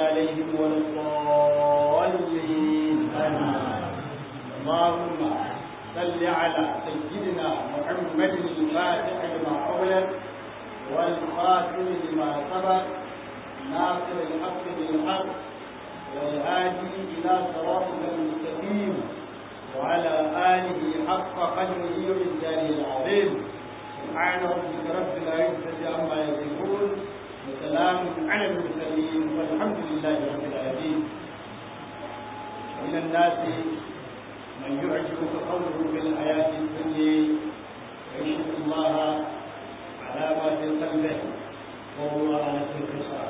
عليهم ولا الضالين اللهم صل على سيدنا محمد الفاتح لما أغلق والخاتم لما سبق ناصر الحق بالحق والهادي إلى صراطك المستقيم وعلى آله حق قدره ومقداره العظيم سبحان ربك رب العزة عما يصفون وسلام على المرسلين والحمد لله رب العالمين من الناس من يعجبك قوله في الحياة الدنيا ويشهد الله على ما في قلبه وهو على كل خصام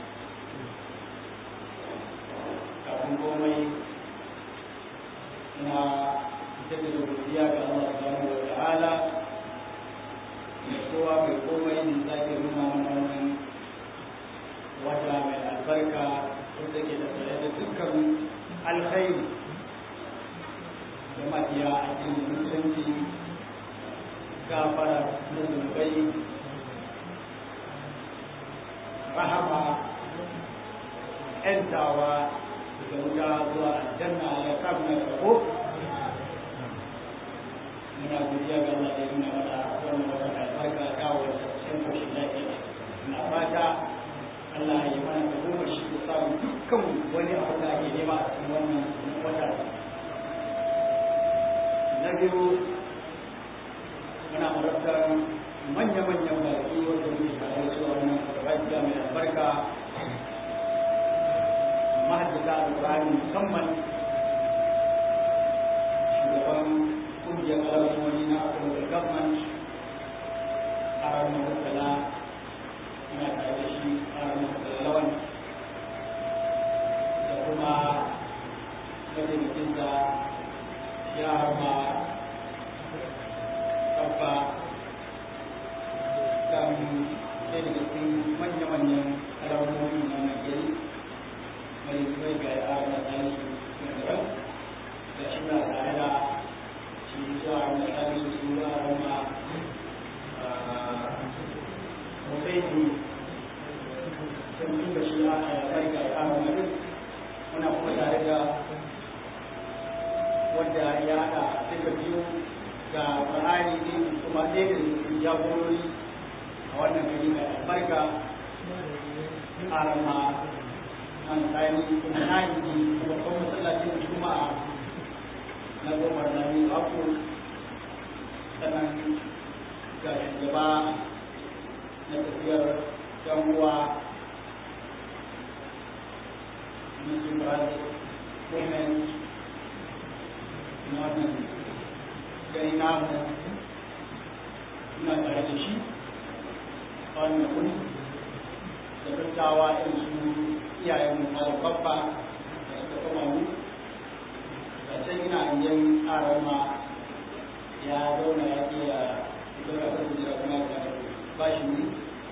kafin komai ina jaddada godiya ga Allah subhanahu wa ta'ala mai kowa mai komai ne sake nuna mana wannan wata mai albarka wanda ke da tsaye da dukkan alkhairi da mafiya a cikin musulunci gafara na zunubai rahama ‘yantawa da wuta zuwa aljanna ya samu na karbo muna godiya ga Allah da yana mata wannan wata albarka ta wata cikin koshin lafiya na fata Allah ya mana da goma shi da samu dukkan wani abu da ake nema a cikin wannan wata na biyu muna marabtar manya-manyan baki wanda muke tare su a wannan rajiya mai albarka mahaddata alƙur'ani musamman shugaban kungiyar alamomi na akwai government a ranar mutala ina tare da shi a ranar mutala lawan da kuma mataimakin da ya harma abba kan ɗaya daga cikin manya-manyan alamomi na Najeriya mai kai ga yara da tsari da da shi na tare da shi zuwa wani tsari su su zuwa rama mutsaini sun fi da shi a kai ga yara mai muna kuma tare da wadda ya haɗa duka biyu ga ƙwarari ne kuma ɗaya da cikin jagorori a wannan gari mai albarka a rama an tsari kuma na yi kuma kuma masallacin juma'a na goma da ni aku sannan ga shugaba na tafiyar yan uwa Muslim Brothers Women na wannan gari namu ina tare da shi a wannan wuri da dattawa irin su iyayen mu na babba da suka kama mu da can ina yin ƙarar ma ya zauna ya ke ya zauna kan jira kuma ya ba shi ne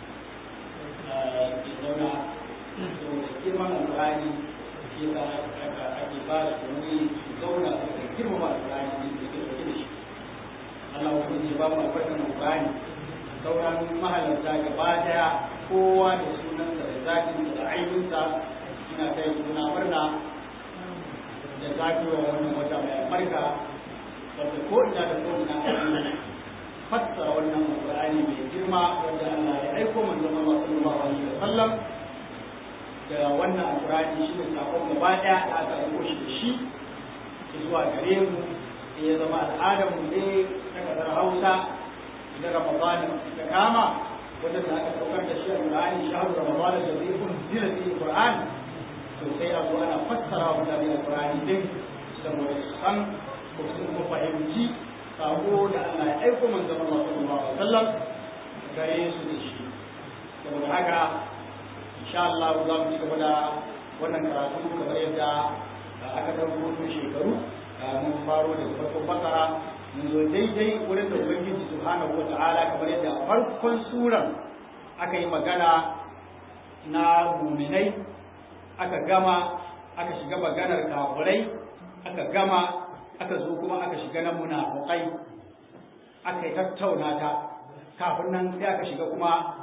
ke zauna saboda girman alƙur'ani shi ya aka ake ba da wuri su zauna su ka girmama alƙur'ani ne da ke ɗauke da shi Allah wa kuma ba mu albarkan alƙur'ani sauran mahalarta gaba daya kowa da sunansa da zakinsa da aibinsa ina kai suna murna da zakiwa wannan wata mai albarka wanda ko ina da ko ina a fassara wannan alƙur'ani mai girma wanda Allah ya aiko manzon Allah sallallahu alaihi wa sallam da wannan alƙur'ani shi ne sakon gaba daya da aka aiko shi da shi zuwa gare mu sai ya zama al'adar mu ne ta kasar Hausa idan Ramadan ta kama wanda da aka saukar da shi a Qur'ani shahru Ramadan da zai kun zira fi Qur'an to sai a zo ana fassara wa mutane Qur'ani din saboda su san ko su ko fahimci sako da Allah ya aiko manzon Allah sallallahu alaihi wasallam gare su da shi saboda haka insha Allah za mu ci gaba da wannan karatu kamar yadda aka dauko tun shekaru mun faro daga farkon bakara mun zo daidai wurin da ubangiji subhanahu wa ta'ala kamar yadda farkon suran aka yi magana na muminai aka gama aka shiga maganar kafirai aka gama aka zo kuma aka shiga na munafukai aka yi tattauna ta kafin nan sai aka shiga kuma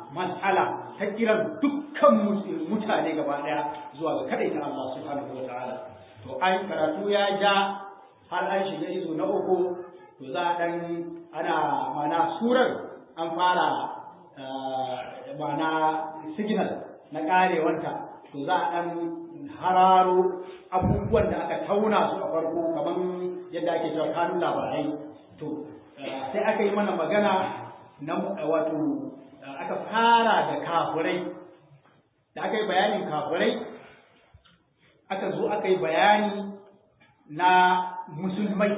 mas'ala ta kiran dukkan mutane gaba daya zuwa ga kadaita Allah subhanahu wa ta'ala to ai karatu ya ja har an shiga izo na uku to za a dan ana mana surar an fara mana signal na karewanta to za a dan hararo abubuwan da aka tauna su a farko kamar yadda ake cewa kanun labarai to sai aka yi mana magana na wato aka fara da kafurai da aka yi bayanin kafurai aka zo aka yi bayani na musulmai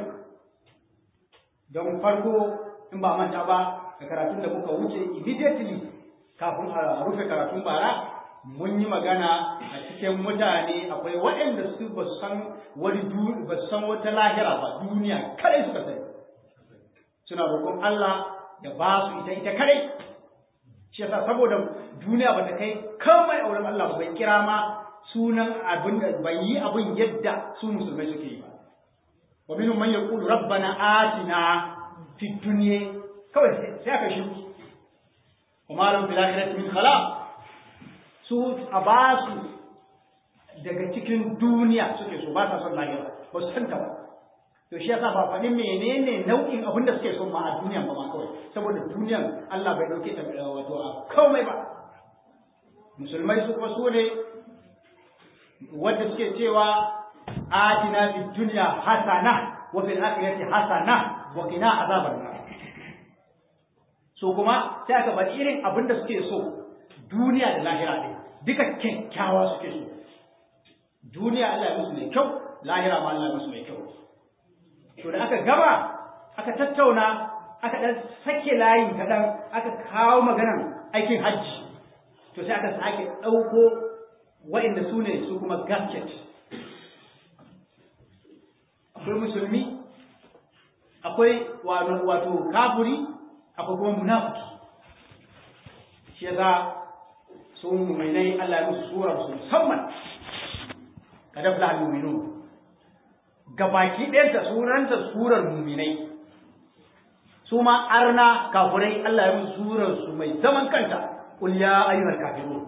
don farko in ba manta ba da karatun da muka wuce immediately kafin a rufe karatun bara mun yi magana a cikin mutane akwai waɗanda su ba san wani ba san wata lahira ba duniya kadai suka sani suna roƙon Allah ya ba su ita ita kadai shi yasa saboda duniya ba ta kai kamar auren Allah bai kira ma sunan abin da bai yi abin yadda su musulmai suke yi ba wa minhum man yaqulu rabbana atina fid dunya kawai sai aka shi wa ma lahum fil akhirati min khalaq su a ba su daga cikin duniya suke so ba sa son lahira ba su santa ba to shi yasa ba faɗin menene nau'in abin da suke so ma a duniyan ba ma kawai saboda duniyan Allah bai dauke ta wato a komai ba musulmai su kuma su ne wanda suke cewa atina fid dunya hasana wa fil akhirati hasana wa qina azaban nar so kuma sai aka faɗi irin abin da suke so duniya da lahira ne duka kyakkyawa suke so duniya Allah ya musu mai kyau lahira ma Allah ya musu mai kyau to da aka gaba aka tattauna aka dan sake layin kaɗan aka kawo maganan aikin hajji to sai aka sake ɗauko waɗanda su ne su kuma gasket akwai musulmi akwai wato kafuri akwai kuma munafiki shi yasa sun muminai Allah ya musu surar su musamman kada fula al-mu'minun gabaki ɗayanta sunanta surar muminai su ma arna kafurai Allah ya musu surar su mai zaman kanta qul ya ayyuhal kafirun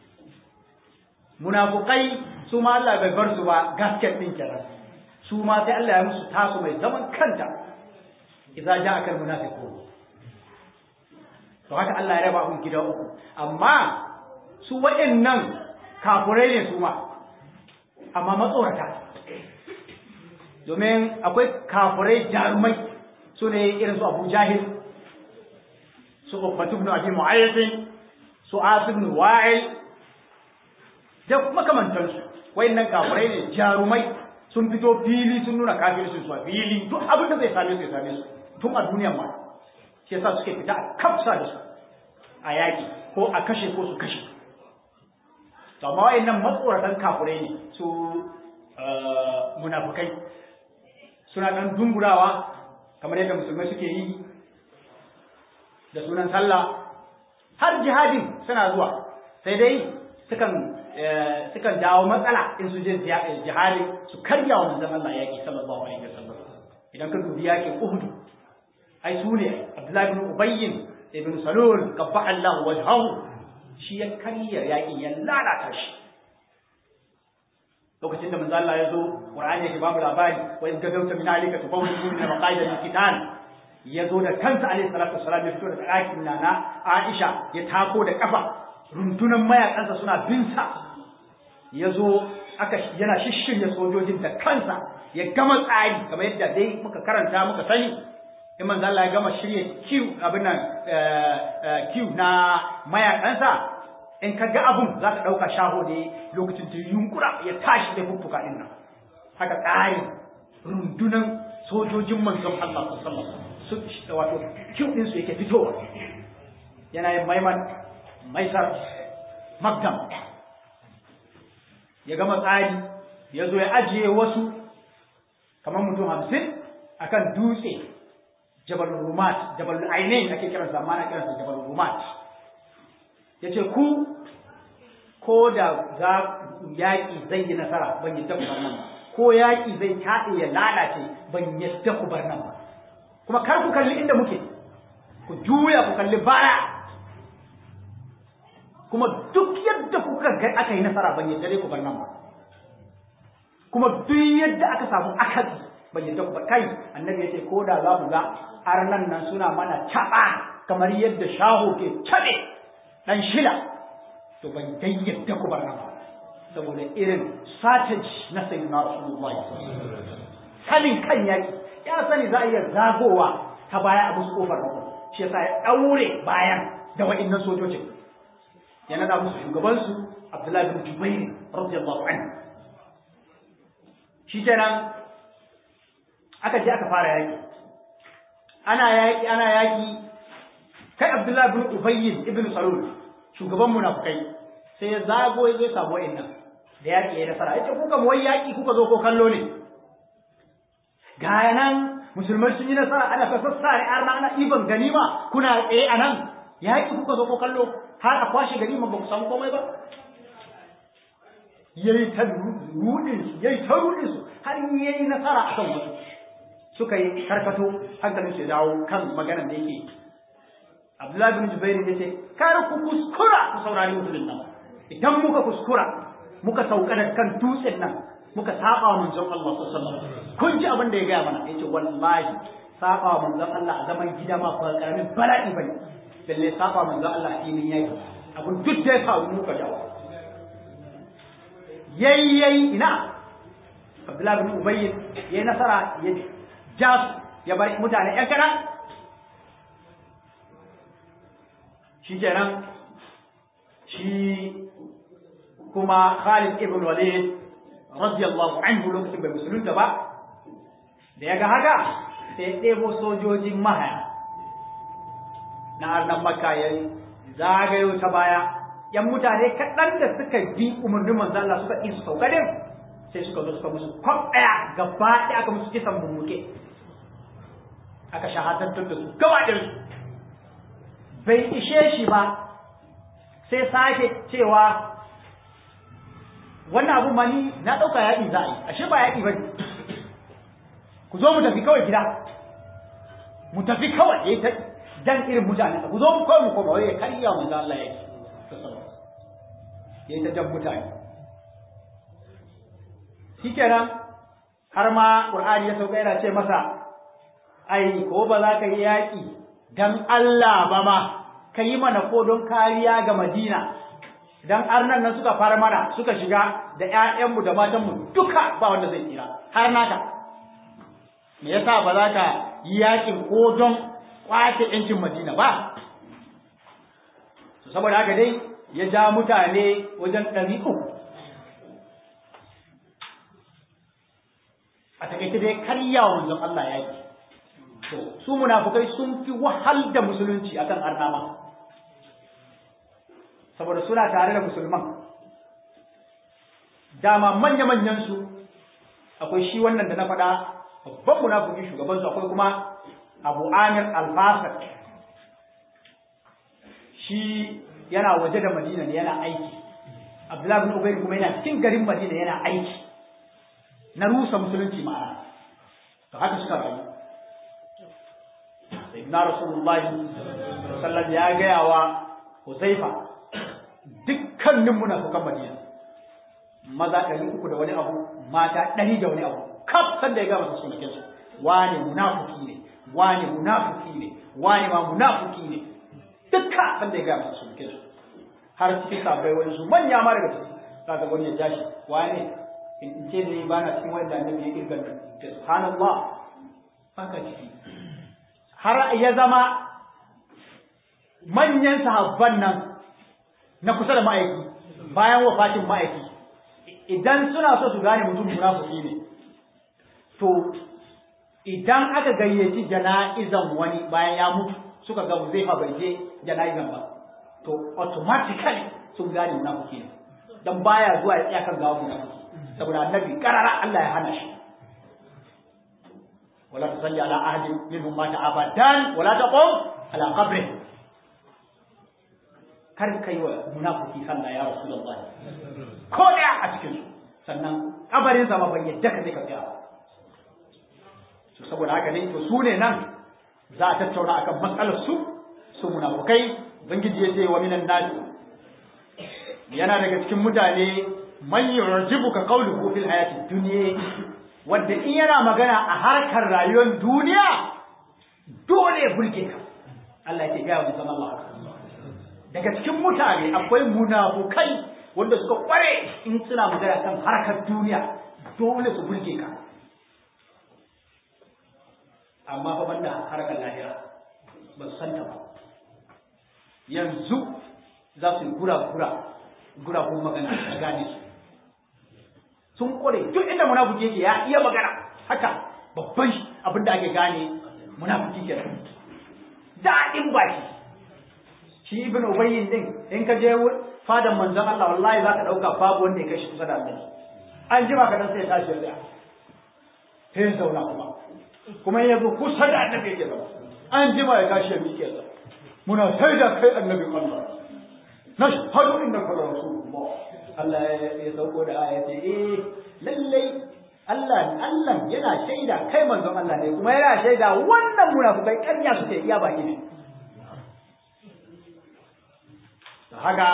munafukai su ma Allah bai bar su ba gasket din kenan su ma sai Allah ya musu tasu mai zaman kanta idza ja'aka al-munafiqun to haka Allah ya raba hun gida uku amma su waɗannan kafurai ne su ma amma matsorata domin akwai kafurai jarumai su ne irin su abu jahil su ubbatu ibn abi mu'ayyid su asib ibn wa'il da makamantansu wayannan kafurai ne jarumai sun fito fili sun nuna kafircin su a fili duk abin da zai same su ya same su tun a duniyan ma shi yasa suke fita a kafsa da su a yaƙi ko a kashe ko su kashe to amma wayannan matsoratan kafurai ne su munafukai suna dan dungurawa kamar yadda musulmai suke yi da sunan sallah har jihadin suna zuwa sai dai sukan sukan jawo matsala in su je jihadi su karya wa manzon Allah yaki sallallahu alaihi wasallam idan ka dubi yakin Uhud ai su ne Abdullahi ibn Ubay ibn Salul qabba Allah wajhahu shi ya karya yakin ya lalata shi lokacin da manzo Allah ya zo Qur'ani yake babu labari wa in gadawta min alika tubawwi min maqaida min kitan ya zo da kansa alaihi salatu wassalam ya fito da ɗakin nana Aisha ya tako da kafa rundunan mayakansa suna bin sa ya zo aka yana shishshirya sojojin da kansa ya gama tsari kamar yadda dai muka karanta muka sani in manzo Allah ya gama shirye kiw abin nan kiw na mayakansa in ka ga abun za ka ɗauka shaho ne lokacin da yunkura ya tashi da fuffuka ɗin nan haka tsari rundunan sojojin manzon Allah sallallahu alaihi wato kiw ɗin su yake fitowa yana yin maiman maisar magdam ya gama tsari ya zo ya ajiye wasu kamar mutum hamsin akan dutse jabal rumat jabal ainihin ake kiransa amma ana kiransa jabal rumat ya ce ku ko da za yaƙi zai yi nasara ban yadda ku bar nan ba ko yaƙi zai taɗe ya lalace ban yadda ku bar nan ba kuma kar ku kalli inda muke ku juya ku kalli baya kuma duk yadda kuka ga aka yi nasara ban yadda dai ku bar nan ba kuma duk yadda aka samu akasi ban yadda ku bar kai annabi ya ce ko da za mu ga arnan nan suna mana taɓa kamar yadda shaho ke taɓe ɗan shila to ban dai yadda ku bar nan ba saboda irin strategy na sayyidina rasulullahi sanin kan yaki ya sani za a iya zagowa ta baya a musu kofar rako shi yasa ya daure bayan da wa'annan sojojin ya nada musu shugabansu Abdullahi bin Jubair radiyallahu anhu shi kenan aka je aka fara yaki ana yaki ana yaki kai Abdullahi bin Ubay ibn Salul shugaban munafikai sai ya zago ya zo samu wa'annan da yaki ya nasara yace kuka mu wai yaki kuka zo ko kallo ne ga nan musulmai sun yi nasara ana ta sassare arna ana iban ganima kuna tsaye a nan yaƙi kuka zo ko kallo har a kwashe ganima ba ku samu komai ba yayi ta rudin su yayi ta rudin su har yayi nasara a kan wasu suka yi karkato hankalin su ya dawo kan maganar da yake Abdullahi bin Jubair ya ce kar ku kuskura ku saurari musulun nan idan muka kuskura muka sauka da kan dutsen nan muka saba wa manzon Allah sallallahu alaihi wasallam kun ji abin da ya gaya mana yace wallahi saba wa manzon Allah a zaman gida ma ba karamin bala'i bane lalle saba wa manzon Allah a filin yaki abun duk da ya faru muka jawo yayi yayi ina Abdullah bin Ubay yayi nasara ya ja ya bar mutane ƴan kana shi kenan shi kuma Khalid ibn Walid radiyallahu anhu lokacin bai musulunta ba da ya ga haka sai ɗebo sojojin mahaya na arnan makka ya zagayo ta baya yan mutane kaɗan da suka bi umarnin manzo Allah suka ƙi su sauka din sai suka zo suka musu kwaf ɗaya gaba ɗaya aka musu kisan bumbuke aka shahadantar da su gaba ɗin bai ishe shi ba sai sake cewa wannan abu mani na ɗauka yaƙi za a yi ashe ba yaƙi ba ne ku zo mu tafi kawai gida mu tafi kawai ya yi ta dan irin mutane ku zo mu kawai mu koma wai ya karya mu da Allah yaƙi ya yi ta jan mutane shi kenan har ma ƙur'ani ya sauka yana ce masa ai ko ba za ka yi yaƙi dan Allah ba ma ka yi mana ko don kariya ga Madina dan arnan nan suka fara mana suka shiga da ƴaƴanmu da matanmu duka ba wanda zai tsira har naka me yasa ba za ka yi yakin ko don kwace ƴancin Madina ba to saboda haka dai ya ja mutane wajen ɗari uku a takaice dai karya wa manzon Allah yaki to su munafukai sun fi wahal da musulunci akan arnama saboda suna tare da musulman dama manya-manyan su akwai shi wannan da na faɗa babban munafiki shugaban su akwai kuma Abu Amir Al-Fasad shi yana waje da Madina ne yana aiki Abdullah bin Ubay kuma yana cikin garin Madina yana aiki na rusa musulunci ma'ana to haka suka rayu sayyidina Rasulullahi sallallahu alaihi wasallam ya gaya wa Huzaifa dukkanin munafukan Madina maza ɗari uku da wani abu mata ɗari da wani abu kaf san da ya gama su sunakin su wane munafuki ne wane munafuki ne wane ma munafuki ne dukka san da ya gama su sunakin su har cikin sabai wani su manya ma daga ciki kaga wani ya jashi wane in ce ne ba na cikin wanda annabi ya kirga da subhanallah haka ciki har ya zama manyan sahabban nan na kusa da ma'aiki bayan wafatin ma'aiki idan suna so su gane mutum munafiki ne to idan aka gayyaci jana'izan wani bayan ya mutu suka ga zai fa bai je jana'izan ba to automatically sun gane munafiki ne dan baya zuwa ya tsaya kan gawa munafiki saboda annabi karara Allah ya hana shi wala tusalli ala ahadin minhum mata abadan wala taqum ala qabrihi kar ka yi wa munafiki sallah ya rasu da Allah ko ɗaya a cikin su sannan kabarin sa ma ban yadda ka je ka tsaya to saboda haka ne to su ne nan za a tattauna akan matsalar su su munafukai ubangiji ya ce wa minan nasi yana daga cikin mutane man yu'jibuka qawluhu fil hayatid dunya wanda in yana magana a harkar rayuwar duniya dole ya burge ka Allah yake gaya musan Allah daga cikin mutane akwai munafukai wanda suka kware in suna magana kan harkar duniya dole su burge ka amma fa banda harkar lahira ba su santa ba yanzu za su yi gura-gura gura-gura magana a gane su sun kware duk inda munafiki yake ya iya magana haka babban abin da ake gane munafiki ke daɗin baki shi ibn ubayyin din in ka je fadan manzon Allah wallahi za ka ɗauka babu wanda ya kai shi kusa da Allah an jima ka dan sai ya tashi ya tsaya sai ya zauna kuma kuma ya zo kusa da annabi yake zama an jima ya tashi ya miƙe zama muna sai da kai annabin Allah nashhadu innaka rasulullah Allah ya sauko da aya ce eh lallai Allah Allah yana shaida kai manzon Allah ne kuma yana shaida wannan munafikai ƙarya suke iya baki ne haka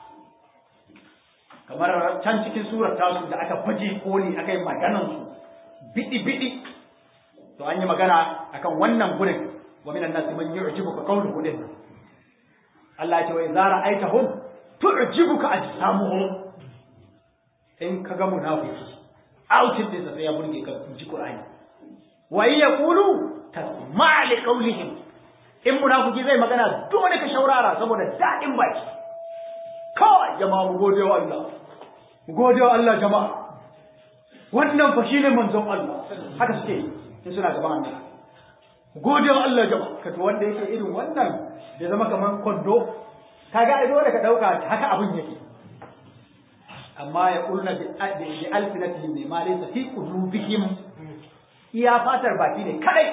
kamar can cikin surar tasu da aka baje koli aka yi maganan su bidi bidi to an yi magana akan wannan gurin wa minan nasi man yu'jibuka qawluhu din Allah ya ce wa idza ra'aytahum tu'jibuka ajsamuhum in ka ga munafiki outin din sai ya burge ka ji Qur'ani wa yaqulu tasma' li qawlihim in munafiki zai magana dole ka shaurara saboda dadin baki kawai jama'a mu gode wa Allah mu gode wa Allah jama'a wannan fa shine manzon Allah haka suke in suna gaban Allah mu gode wa Allah jama'a kato wanda yake irin wannan da zama kaman kondo kaga ai dole ka dauka haka abun yake amma ya kulna bi alfinatihim ne ma laysa fi qulubihim iya fatar baki ne kadai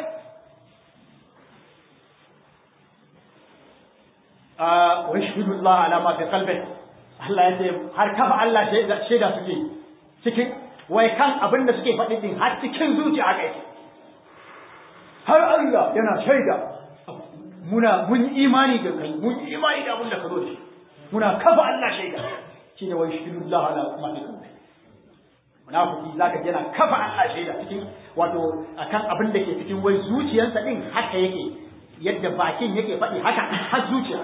a wa yashhadu Allah ala ma fi qalbi Allah ya ce har kafa Allah shaida suke cikin wai kan abin da suke faɗi din har cikin zuciya kai har Allah yana shaida muna mun yi imani da kai mun yi imani da abin da ka zo da shi muna kafa Allah shaida shi ne wai shirullah ala ma fi qalbi munafiki zaka ji yana kafa Allah shaida cikin wato akan abin da ke cikin wai zuciyarsa din haka yake yadda bakin yake faɗi haka har zuciya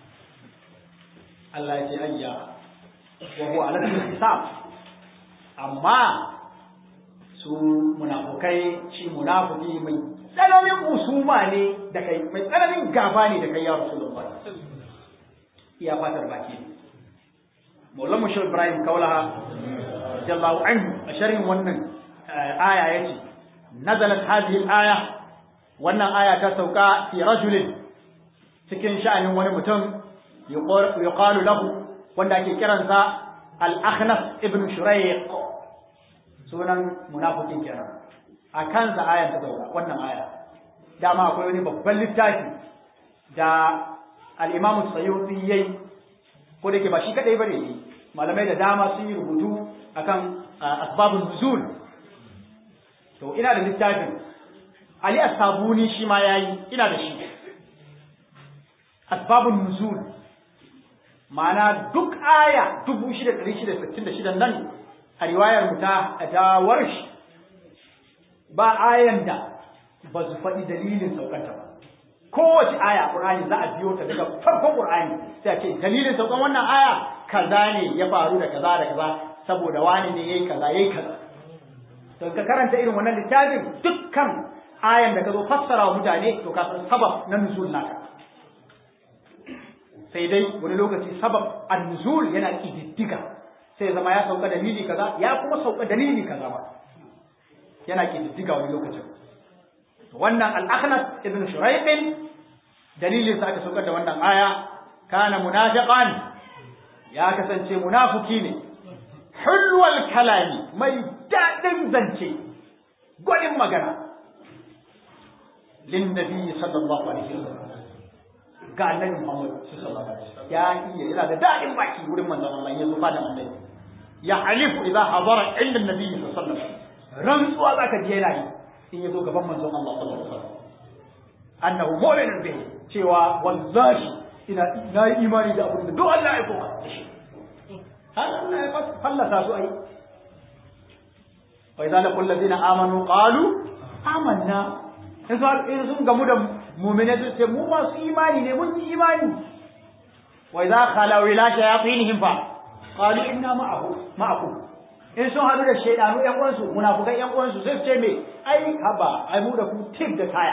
Allah ya ce ayya wa huwa ala hisab amma su munafukai shi munafiki mai tsananin usuma ne da kai mai tsananin gaba ne da kai ya rasulullah iya fatar baki ne Maulan Mushir Ibrahim Kaulaha radiyallahu anhu a sharhin wannan aya yace nazalat hadhihi al-aya wannan aya ta sauka fi rajulin cikin sha'anin wani mutum yuqalu lahu wanda ake kiransa al-Akhnas ibn Shurayq sunan munafikin kenan a kansa ayan ta sauka wannan aya dama akwai wani babban littafi da al-Imam Sayyuti yayi ko da ke ba shi kadai bane malamai da dama sun yi rubutu akan asbabun nuzul to ina da littafin Ali As-Sabuni shi ma yayi ina da shi asbabun nuzul ma'ana duk aya 6666 nan a riwayar mu ta ta warshi ba ayan da ba su faɗi dalilin saukanta ba kowace aya Qur'ani za a biyo ta daga farkon Qur'ani sai a ce dalilin saukan wannan aya kaza ne ya faru da kaza da kaza saboda wani ne yayi kaza yayi kaza to ka karanta irin wannan littafin dukkan ayan da ka zo fassara wa mutane to ka san sabab na nuzul naka sai dai wani lokaci sabab an-nuzul yana kididdiga sai zama ya sauka dalili kaza ya kuma sauka dalili kaza ba yana kididdiga wani lokacin wannan al-akhnas ibn shuraiq dalilin sa aka saukar da wannan aya kana munafiqan ya kasance munafiki ne hulwal kalami mai dadin zance gwadin magana lin nabi sallallahu alaihi wasallam ga annabi Muhammad sallallahu alaihi wasallam ya iya yana da dadin baki wurin manzon Allah ya zuba da annabi ya halifu idza hadara inda nabi sallallahu alaihi wasallam rantsuwa zaka je yana yi in ya zo gaban manzon Allah sallallahu alaihi wasallam annahu mu'minun bihi cewa wallahi ina na yi imani da abin da duk Allah ya koka da shi Allah ya fallasa su ai wa idza laqul ladina amanu qalu amanna in sun gamu da mu'mine su ce mu masu imani ne mun yi imani wa idza khalaw ila shayatinihim fa qalu inna ma'ahu ma'akum in sun hadu da shaydanu yan uwansu munafukai yan uwansu sai su ce me ai haba ai mu da ku tip da kaya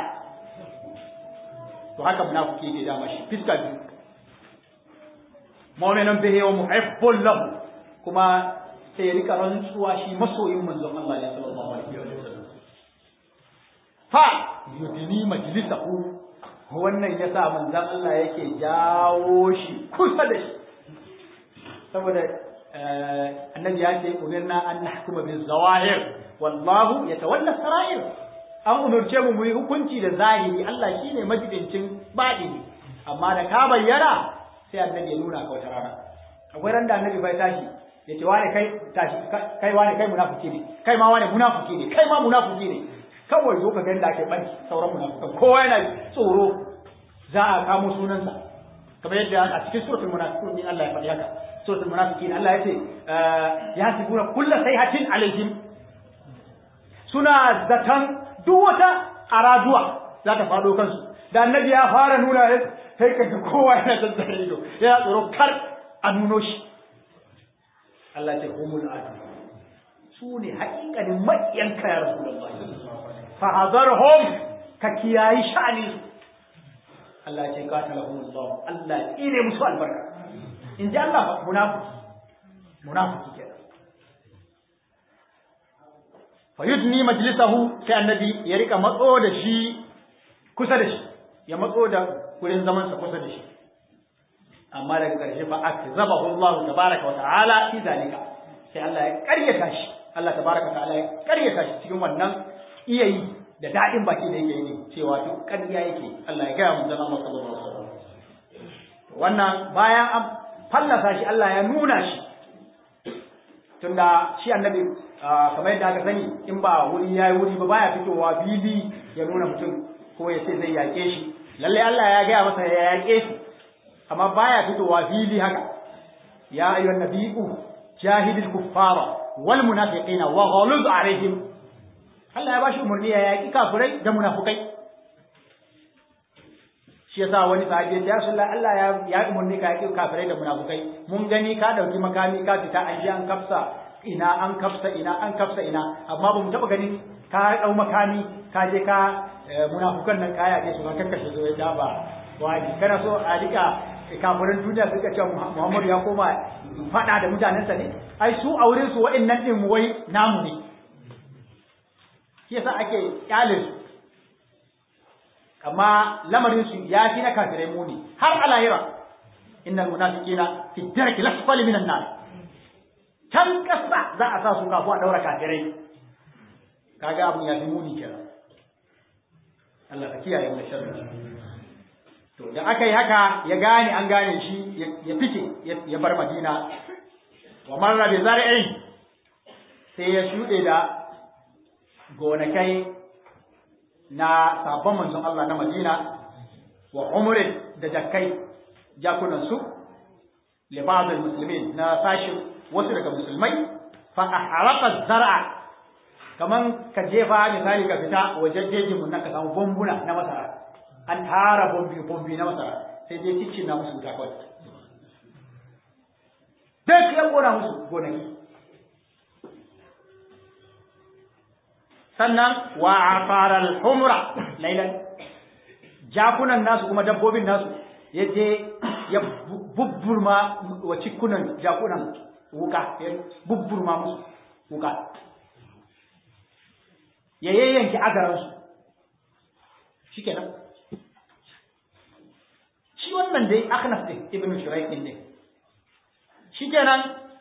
to haka munafiki ke dama shi fiska biyu mu'minun bihi wa muhibbun lahu kuma sai ya rika rantsuwa shi masoyin manzon Allah ne sallallahu alaihi wasallam fa yudini majlisahu wannan yasa manzon Allah yake jawo shi kusa da shi saboda annabi ya ce umirna an nahkuma bil zawahir wallahu yatawalla sarair an umurce mu mu yi hukunci da zahiri Allah shine majibincin baɗini amma da ka bayyana sai annabi ya nuna ka wata rana akwai ran da annabi bai tashi ya ce wane kai tashi kai wane kai munafiki ne kai ma wane munafiki ne kai ma munafiki ne kawai zo ka ga da ake banki sauran munafikan kowa yana tsoro za a kamo sunansa kamar yadda a cikin suratul munafiqun din Allah ya faɗi haka suratul munafiqin Allah ya ce ya sibuna kullu sayhatin alaihim suna zatan duk wata araduwa za ta faɗo kansu da annabi ya fara nuna sai ka ga kowa yana zazzare ido yana tsoro kar a nuno shi Allah ce humul adu su ne haƙiƙanin maƙiyanka ya Rasulullah fa hazarhum ka kiyayi sha'ani Allah ce qatalahum Allah Allah tsire musu albarka in ji Allah munafiki munafiki kenan fa yudni majlisahu sai annabi ya rika matso da shi kusa da shi ya matso da wurin zaman sa kusa da shi amma daga ƙarshe fa akzabahu Allah tabaraka wa ta'ala fi zalika sai Allah ya ƙaryata shi Allah tabaraka wa ta'ala ya ƙaryata shi cikin wannan iyayi da daɗin baki da yake yi cewa duk ƙarya yake Allah ya gaya mun zama masa sallallahu alaihi wasallam wannan bayan an fallasa shi Allah ya nuna shi tunda shi annabi kamar yadda aka sani in ba wuri yayi wuri ba baya fitowa fili ya nuna mutum ko ya ce zai yaƙe shi lalle Allah ya gaya masa ya yaƙe shi amma baya fitowa fili haka ya ayyuhan nabiyyu jahidil kuffara wal munafiqina wa ghaluz alaihim Allah ya bashi umarni ya yaƙi kafirai da munafukai shi yasa wani sahabi ya ce Allah Allah ya ya umarni ka yaƙi kafirai da munafukai mun gani ka dauki makami ka fita an ji an kafsa ina an kafsa ina an kafsa ina amma ba mu taba ganin ka dau makami ka je ka munafukan nan ka yaƙe su ka kakkashe su ya ba wani kana so a rika kafirin duniya suka ce Muhammadu ya koma faɗa da mutanensa ne ai su a wurin su wa'annan din wai namu ne shi yasa ake kyale su amma lamarin su ya fi na kafirai muni har a lahira innal munafiqina fi darki lasfali minan nar can kasa za a sa su kafu a daura kafirai kaga abun ya fi muni kenan Allah ka kiyaye mu da sharri to da aka yi haka ya gane an gane shi ya fice ya bar Madina wa marra bi zar'in sai ya shuɗe da gonakai na sabon manzon Allah na Madina wa umurin da jakkai jakunan su li ba'd muslimin na sashi wasu daga musulmai fa ahraqa zar'a kaman ka jefa misali ka fita wajen jejin mun ka samu bombuna na masara an tara bombi bombi na masara sai dai cikin na musu wuta kawai duk ya kona musu gonaki sannan wa afaral humra lailan jakunan nasu kuma dabbobin nasu yaje ya bubburma wa cikunan jakunan wuka ya bubburma musu wuka ya yayyanki agaransu shikenan shi wannan dai akhnaf din ibn shuraik din ne shikenan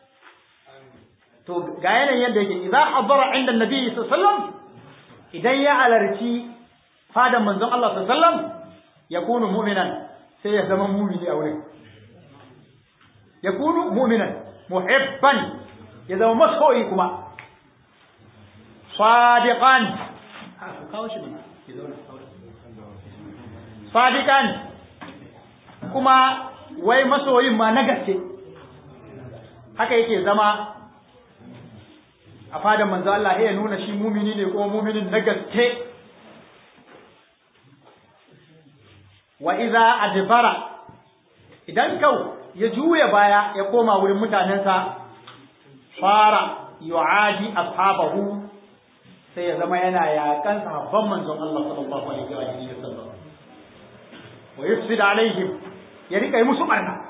to ga yanayin yadda yake idza hadara inda annabi sallallahu alaihi wasallam idan ya alarci fadan manzon Allah sallallahu alaihi wasallam yakunu mu'minan sai ya zama mu'mini a wurin yakunu mu'minan muhibban ya zama masoyi kuma sadiqan ku kawo shi mana ki zauna sadiqan kuma wai masoyin ma na gaske haka yake zama a fadan manzo Allah ya nuna shi mumini ne kuma muminin na gaske wa iza adbara idan kau ya juya baya ya koma wurin mutanensa fara yu'adi ashabahu sai ya zama yana yakan sahabban manzon Allah sallallahu alaihi wa sallam wa yufsid alaihim ya rika yi musu barna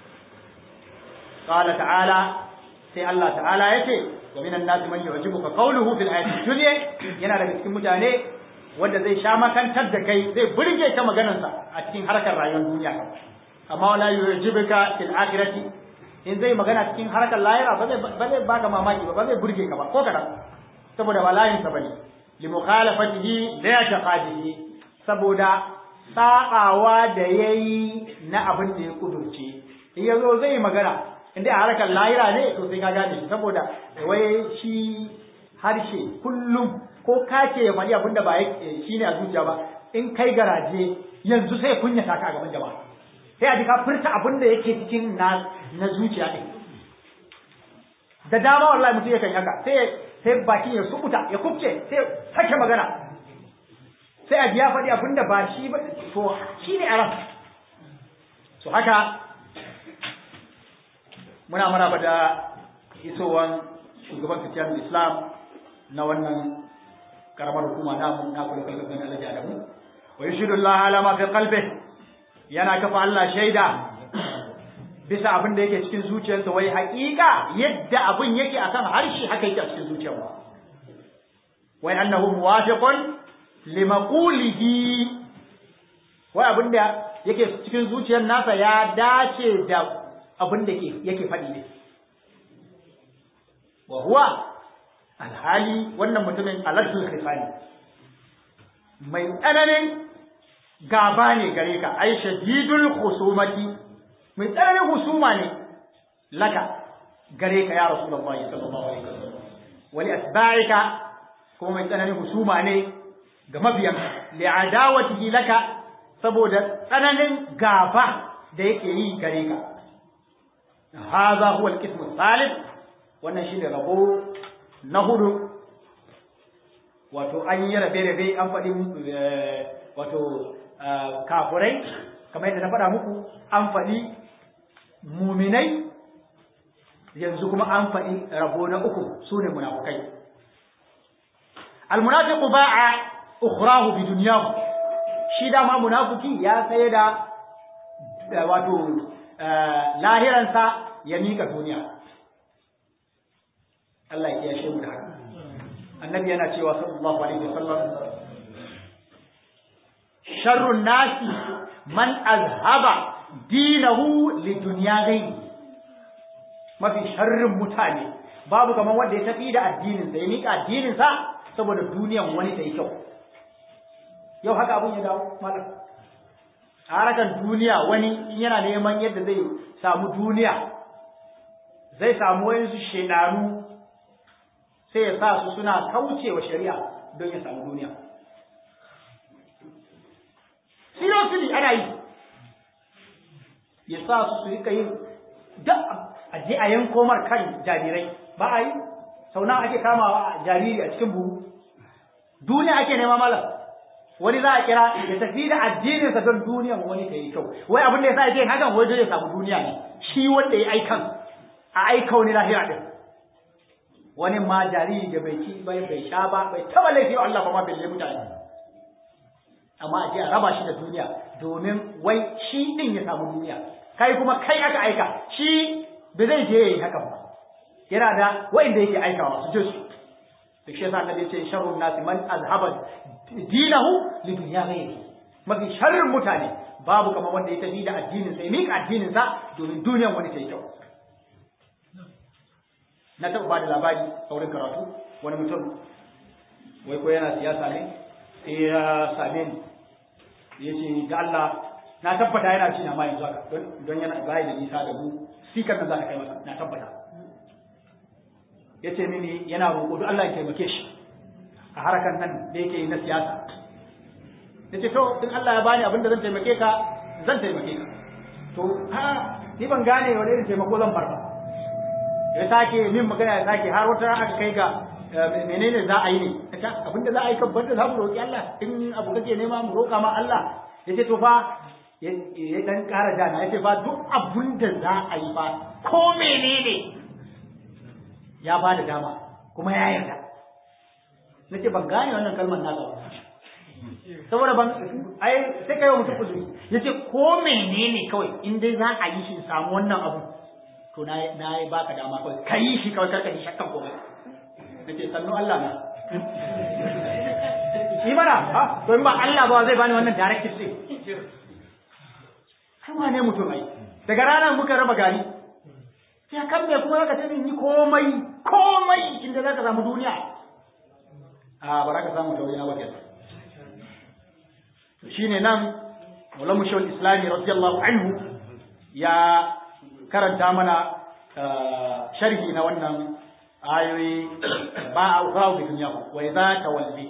qala ta'ala sai Allah ta'ala yace wa minan nas man yu'jibuka qawluhu fil hayati dunya yana daga cikin mutane wanda zai sha makantar da kai zai burge ta maganarsa a cikin harkar rayuwar duniya amma wala yu'jibuka fil akhirati in zai magana cikin harkar lahira ba zai ba zai baka mamaki ba ba zai burge ka ba ko kadan saboda ba layin sa bane li mukhalafatihi la taqadihi saboda sa'awa da yayi na abin da ya kudurce in yazo zai magana inda a harkar lahira ne to sai ka gane shi saboda wai shi harshe kullum ko kace ya faɗi abin da ba shi ne a zuciya ba in kai garaje yanzu sai kunyata ka a gaban jama'a sai a ji ka furta abin da yake cikin na na zuciya ɗin da dama wallahi mutum yakan haka sai sai baki ya sukuta ya kubce sai sake magana sai a ji ya faɗi abin da ba shi ba to shi ne a ran so haka muna maraba da isowan shugaban fitiyar islam na wannan karamar hukuma namu na kula kula kan alaji adamu wa yushidu Allah ala ma fi qalbi yana kafa Allah shaida bisa abin da yake cikin zuciyarsa wai haƙiƙa yadda abin yake akan harshe haka yake a cikin zuciyarsa wai annahu muwafiqun limaqulihi wai abin da yake cikin zuciyar nasa ya dace da abin da yake faɗi ne wa huwa alhali wannan mutumin aladul khisani mai tsananin gaba ne gare ka ai shadidul khusumati mai tsananin husuma ne laka gare ka ya rasulullahi sallallahu alaihi wasallam wali asba'ika kuma mai tsananin husuma ne ga mabiyan li'adawatihi laka saboda tsananin gaba da yake yi gare ka hadha huwa al-qism al-thalith wannan shine rabo na hudu wato an yi rabe-rabe an faɗi wato kafurai kamar yadda na faɗa muku an faɗi muminai yanzu kuma an faɗi rabo na uku su ne munafukai almunafiqu ba'a ukhrahu bi dunyahu shi dama munafiki ya saye da wato lahiransa ya mika duniya Allah ya kiyashe mu da haka annabi yana cewa sallallahu alaihi wasallam sharrun nasi man azhaba dinahu li dunya ghayri mafi sharrin mutane babu kaman wanda ya tafi da addinin sa ya mika addinin sa saboda duniyan wani ta yi kyau yau haka abun ya dawo malam a harakan duniya wani yana neman yadda zai samu duniya zai samu wayansu shedanu sai ya sa su suna kauce wa shari'a don ya samu duniya. Seriously ana yi, ya sa su su rika yin duk a je a yanko mar kan jarirai ba a yi, sau nawa ake kamawa a jariri a cikin buhu. Duniya ake nema malam. Wani za a kira ya tafi da addininsa don duniyan wani ta yi kyau. Wai abin da ya sa ya yin hakan wai don ya samu duniya ne. Shi wanda ya aikan a aika wani lahira din. wani ma jariri da bai ci bai bai sha ba bai taba laifi wa Allah ba ma bai mutane amma a je a raba shi da duniya domin wai shi din ya samu duniya kai kuma kai aka aika shi ba zai je yayi haka ba yana da wanda yake aikawa su je su da shi yasa annabi ce sharrun nasi man azhaba dinahu li dunya ghayri mafi sharrin mutane babu kamar wanda ya tafi da addinin sa ya mika addinin sa domin duniyan wani ta yi kyau na taɓa bada labari a wurin karatu wani mutum wai ko yana siyasa ne sai ya same ni ya ce da Allah na tabbata yana ci na ma yanzu haka don yana bayi da nisa da mu sikar nan za ta kai masa na tabbata ya ce mini yana roƙo duk Allah ya taimake shi a harkar nan da yake yi na siyasa ya ce to in Allah ya bani abin da zan taimake ka zan taimake ka to ha ni ban gane wani irin taimako zan bar ba ya sake min magana ya sake har wata aka kai ga menene za a yi ne abinda za a yi kan banda za mu roƙi Allah in abu kake nema mu roƙa ma Allah ya ce to fa ya dan ƙara jana ya ce fa duk abinda za a yi fa ko menene ya ba da dama kuma ya yarda na ce ban gane wannan kalmar nasa ba saboda ban ai sai kai wa mutum uzuri ya ce ko menene kawai in dai za a yi shi samu wannan abu to na na yi baka dama kawai ka yi shi kawai karka ji shakkan komai na ce sannu Allah na yi mana ha to in ba Allah ba zai bani wannan directive din kai wane mutum ai daga ranar muka raba gari sai kan me kuma zaka ce ni komai komai inda zaka samu duniya a ba za ka samu tauri na ba kenan shine nan Maulana Shawul Islami radiyallahu anhu ya karanta mana sharhi na wannan ayoyi ba a ukra da duniya wa idza tawalli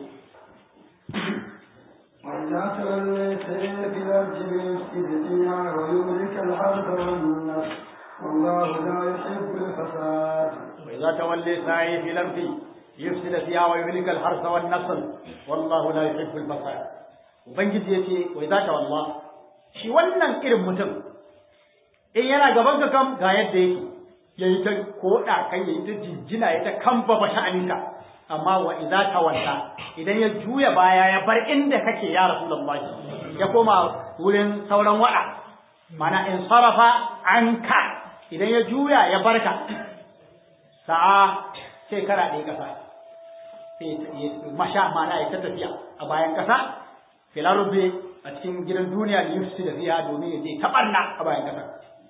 وإذا توليت في الأرض ليفسد فيها ويهلك الحرث والنسل والله لا يحب الفساد وإذا تولي سعي في الأرض يفسد فيها ويهلك الحرث والنسل والله لا يحب الفساد ubangiji yace wa idza tawalla shi wannan irin mutum in yana gaban ka kam ga yadda yake yayi ta koda kai yayi ta jinjina yayi ta kamba ba sha'aninka amma wa idza tawalla idan ya juya baya ya bar inda kake ya rasulullahi ya koma wurin sauran wada mana in sarafa anka idan ya juya ya barka sa'a sai kara ɗaya ƙasa sai masha mana ya ta tafiya a bayan ƙasa filarube a cikin gidan duniya da yusuf da fiya domin ya je taɓarna a bayan ƙasa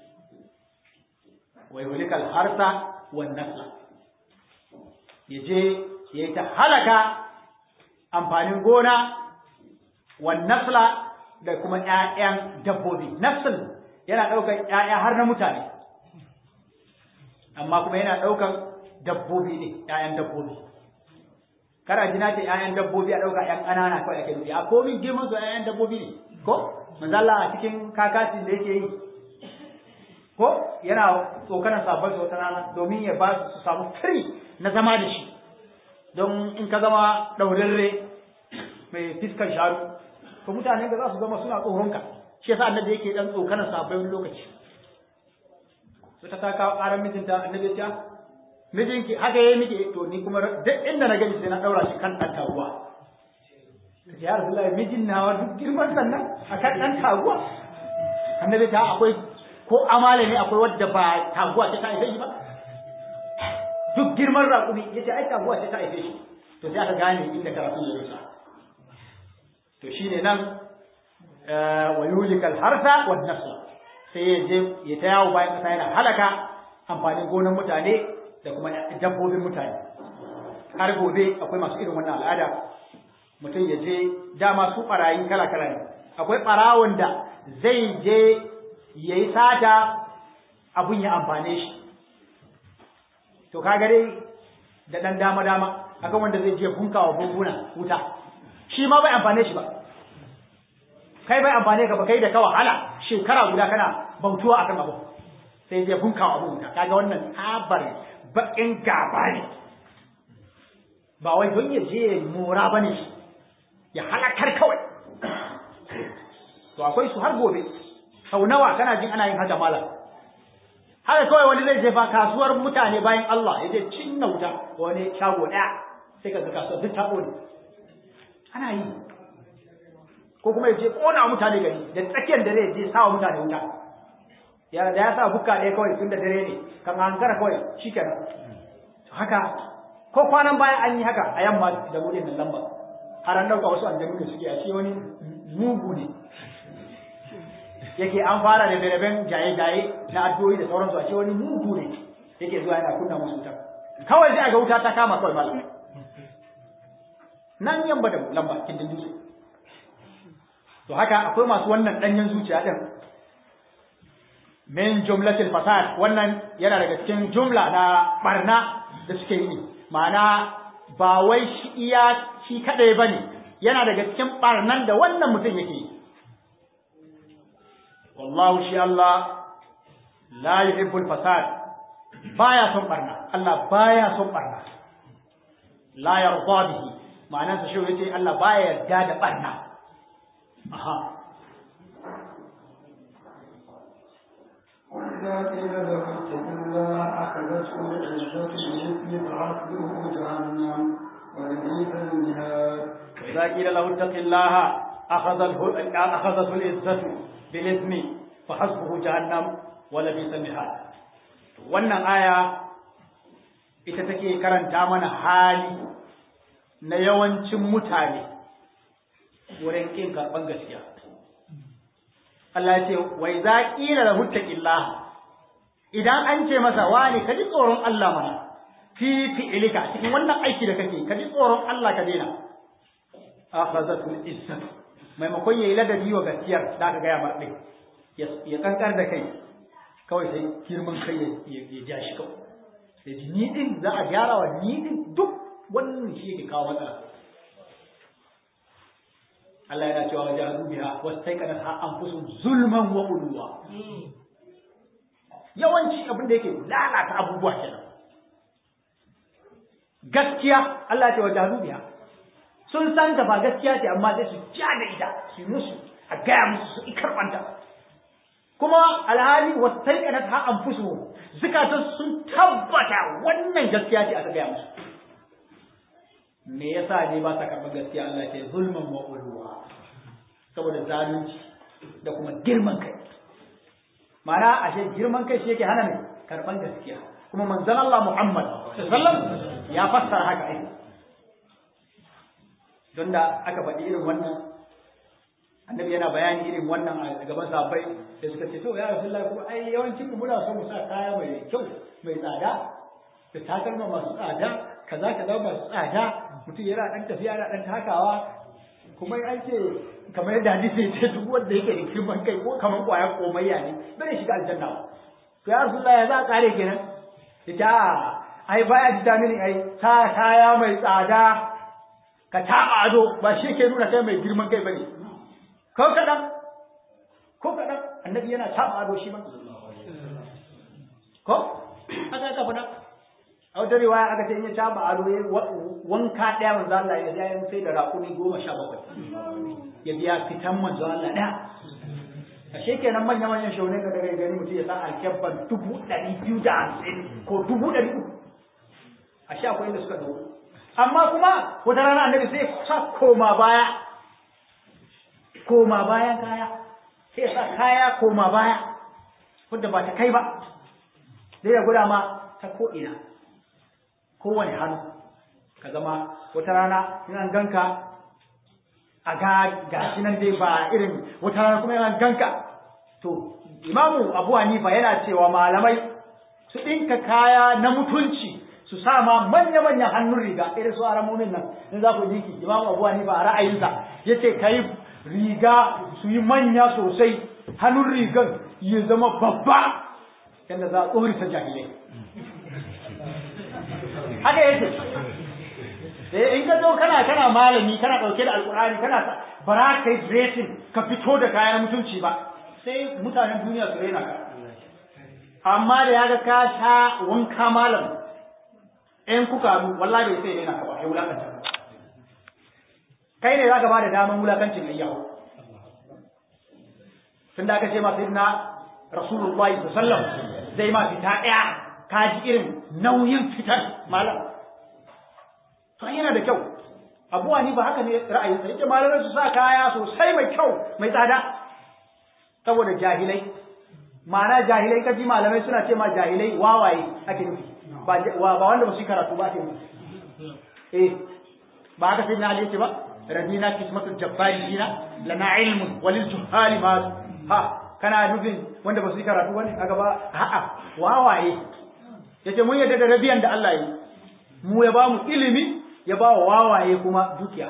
wai hulikal harsa wan nasla ya je ya yi ta halaka amfanin gona wan nasla da kuma ƴaƴan dabbobi nasl yana ɗaukar ƴaƴa har na mutane amma kuma yana ɗaukar dabbobi ne ƴaƴan dabbobi kada jina ta ƴaƴan dabbobi a ɗauka ƴan ƙanana kawai ake nufi a komin girman su ƴaƴan dabbobi ne ko manzalla a cikin kakasin da yake yi ko yana tsokanar sabon su wata rana domin ya ba su samu free na zama da shi don in ka zama ɗaurarre mai fiskar sharu to mutane da za su zama suna tsoronka shi yasa annabi yake dan tsokanar sabon wani lokaci sai ta kawo ƙarar mijinta annabi ya ce mijinki haka yayi miki to ni kuma duk inda na gani sai na daura shi kan dan taguwa kace ya rasulullahi mijin nawa duk girman sannan akan dan taguwa annabi ta akwai ko amale ne akwai wadda ba taguwa ta ta haife shi ba duk girman raƙumi yace ai taguwa ta ta haife shi to sai aka gane inda karatu ya rusa to shine nan wa yulikal harsa wan nasla sai ya je ya ta yawo bayan kasa yana halaka amfanin gonan mutane da kuma dabbobin mutane har gobe akwai masu irin wannan al'ada mutum ya je dama su barayi kala-kala ne akwai barawon da zai je ya yi sata abun ya amfane shi to kaga dai da ɗan dama-dama akan wanda zai je bunkawa bumbuna wuta shi ma bai amfane shi ba kai bai amfane ka ba kai da ka wahala shekara guda kana bautuwa akan abu sai zai bunkawa abu wuta kaga wannan tabar bakin gaba ne ba wai don ya je mora ba ne ya halakar kawai to akwai su har gobe sau nawa kana jin ana yin haka malam haka kawai wani zai je ba kasuwar mutane bayan Allah ya je cinna wuta wani shago ɗaya sai ka ga kasuwar duk ta ƙone ana yi ko kuma ya je ƙona mutane gari da tsakiyar dare ya je sawa mutane wuta ya da ya sa bukka ɗaya kawai tun da dare ne kan hankara kawai shi kenan haka ko kwanan bayan an yi haka a yamma da buɗin nan lamba har an ɗauka wasu aljanu da suke a ce wani mugu ne yake an fara da beraben jaye-jaye na addu'o'i da sauransu a ce wani mugu ne yake zuwa yana kunna musu wuta kawai sai a ga wuta ta kama kawai malam nan yamba da lamba kindin dutse to haka akwai masu wannan ɗanyen zuciya ɗin min jumlatil fasad wannan yana daga cikin jumla na barna da suke yi ma'ana ba wai shi iya shi kadai bane yana daga cikin barnan da wannan mutum yake yi wallahu shi Allah la yuhibbul fasad baya son barna Allah baya son barna la yarda bihi ma'anar sa shi yace Allah baya yarda da barna aha وإذا قيل له اتق الله أخذته العزة بإثم فحسبه جهنم ولبئس المهاد وإذا قيل له اتق الله أخذته أخذته العزة بالإثم فحسبه جهنم ولبئس المهاد wannan aya ita take karanta mana hali na yawancin mutane wurin ƙin karɓar gaskiya Allah ya ce wai za ƙila da huttaƙillah idan an ce masa wani ka ji tsoron Allah mana fi fi'ilika cikin wannan aiki da kake ka ji tsoron Allah ka daina akhazatul izzat maimakon yayi ladabi wa gaskiyar da ka gaya marɗe ya kankar da kai kawai sai girman kai ya ja shi kawai sai ji ni din za a gyara wa ni din duk wannan shi yake kawo matsala Allah yana cewa wajahadu biha wastaiqana ha anfusum zulman wa ulwa yawanci abin da yake lalata abubuwa kenan gaskiya Allah ya ce wajahadu biha sun san ta ba gaskiya ce amma sai su ja da ita su musu a gaya musu su ikarbanta kuma alhali wastaiqana ha anfusum zukatan sun tabbata wannan gaskiya ce aka gaya musu me yasa ne ba sa karɓar gaskiya Allah ce zulman wa ulwa saboda zalunci da kuma girman kai mana ashe girman kai shi yake hana ne karɓar gaskiya kuma manzon Allah Muhammad sallallahu ya fassara haka ai don da aka faɗi irin wannan annabi yana bayani irin wannan a gaban sahabbai da suka ce to ya rasulullahi kuma ai yawancin mu muna so mu sa kaya mai kyau mai tsada da takalma masu tsada kaza kaza masu tsada mutum yana dan tafiya yana dan takawa kuma an ce kamar yadda hadisi ya ce duk wanda yake da girman kai ko kamar kwaya komayya ne bai shiga aljanna ba to ya rasulullah ya za a kare kenan ita ai baya ji mini ai ta kaya mai tsada ka taba ado ba shi ke nuna kai mai girman kai bane ko kadan ko kadan annabi yana taba ado shi ba ko aka ka fada a wata riwaya aka ce in ya taba ado ya wanka ɗaya manzo Allah ya ya sai da raƙumi goma sha bakwai ya biya fitan manzo Allah ɗaya a shekenan manya manyan shaune ka daga gani mutum ya sa alkyabban dubu ɗari biyu da hamsin ko dubu ɗari uku a sha akwai inda suka ɗauko amma kuma wata rana annabi sai sa koma baya koma bayan kaya sai ya sa kaya koma baya wadda ba ta kai ba zai ya guda ma ta ko'ina kowane hannu ka zama wata rana in an ganka a ga gashi nan dai ba irin wata rana kuma yana ganka to imamu abu hanifa yana cewa malamai su ɗinka kaya na mutunci su sa ma manya-manyan hannun riga irin su aramomin nan in za ku jiki imamu abu hanifa a ra'ayinsa ya ce ka yi riga su yi manya sosai hannun rigan ya zama babba yadda za a tsorita jahilai haka yake eh in ka zo kana kana malami kana dauke da alqur'ani kana bara kai dressing ka fito da kayan mutunci ba sai mutanen duniya su rena ka amma da yaga ka sha wanka malam in kuka mu wallahi bai sai rena ka ba ya wulakanta ka kai ne zaka ba da daman wulakancin ayyawo tunda aka ce ma sayyidina rasulullahi sallallahu alaihi wasallam zai ma fita daya ka ji irin nauyin fitar malam to yana da kyau abuwa ni ba haka ne ra'ayinsa yake malamai su sa kaya sosai mai kyau mai tsada saboda jahilai ma'ana jahilai kaji malamai suna ce ma jahilai wawaye ake nufi ba ba wanda ba su karatu ba ake nufi eh ba haka sai na ali yace ba radina kismatul jabbarina lana ilmun walil juhali ma ha kana nufin wanda ba su karatu wani kaga ba a'a wawaye yace mun yadda da rabiyan da Allah yi mu ya ba mu ilimi ya ba wa wawaye kuma dukiya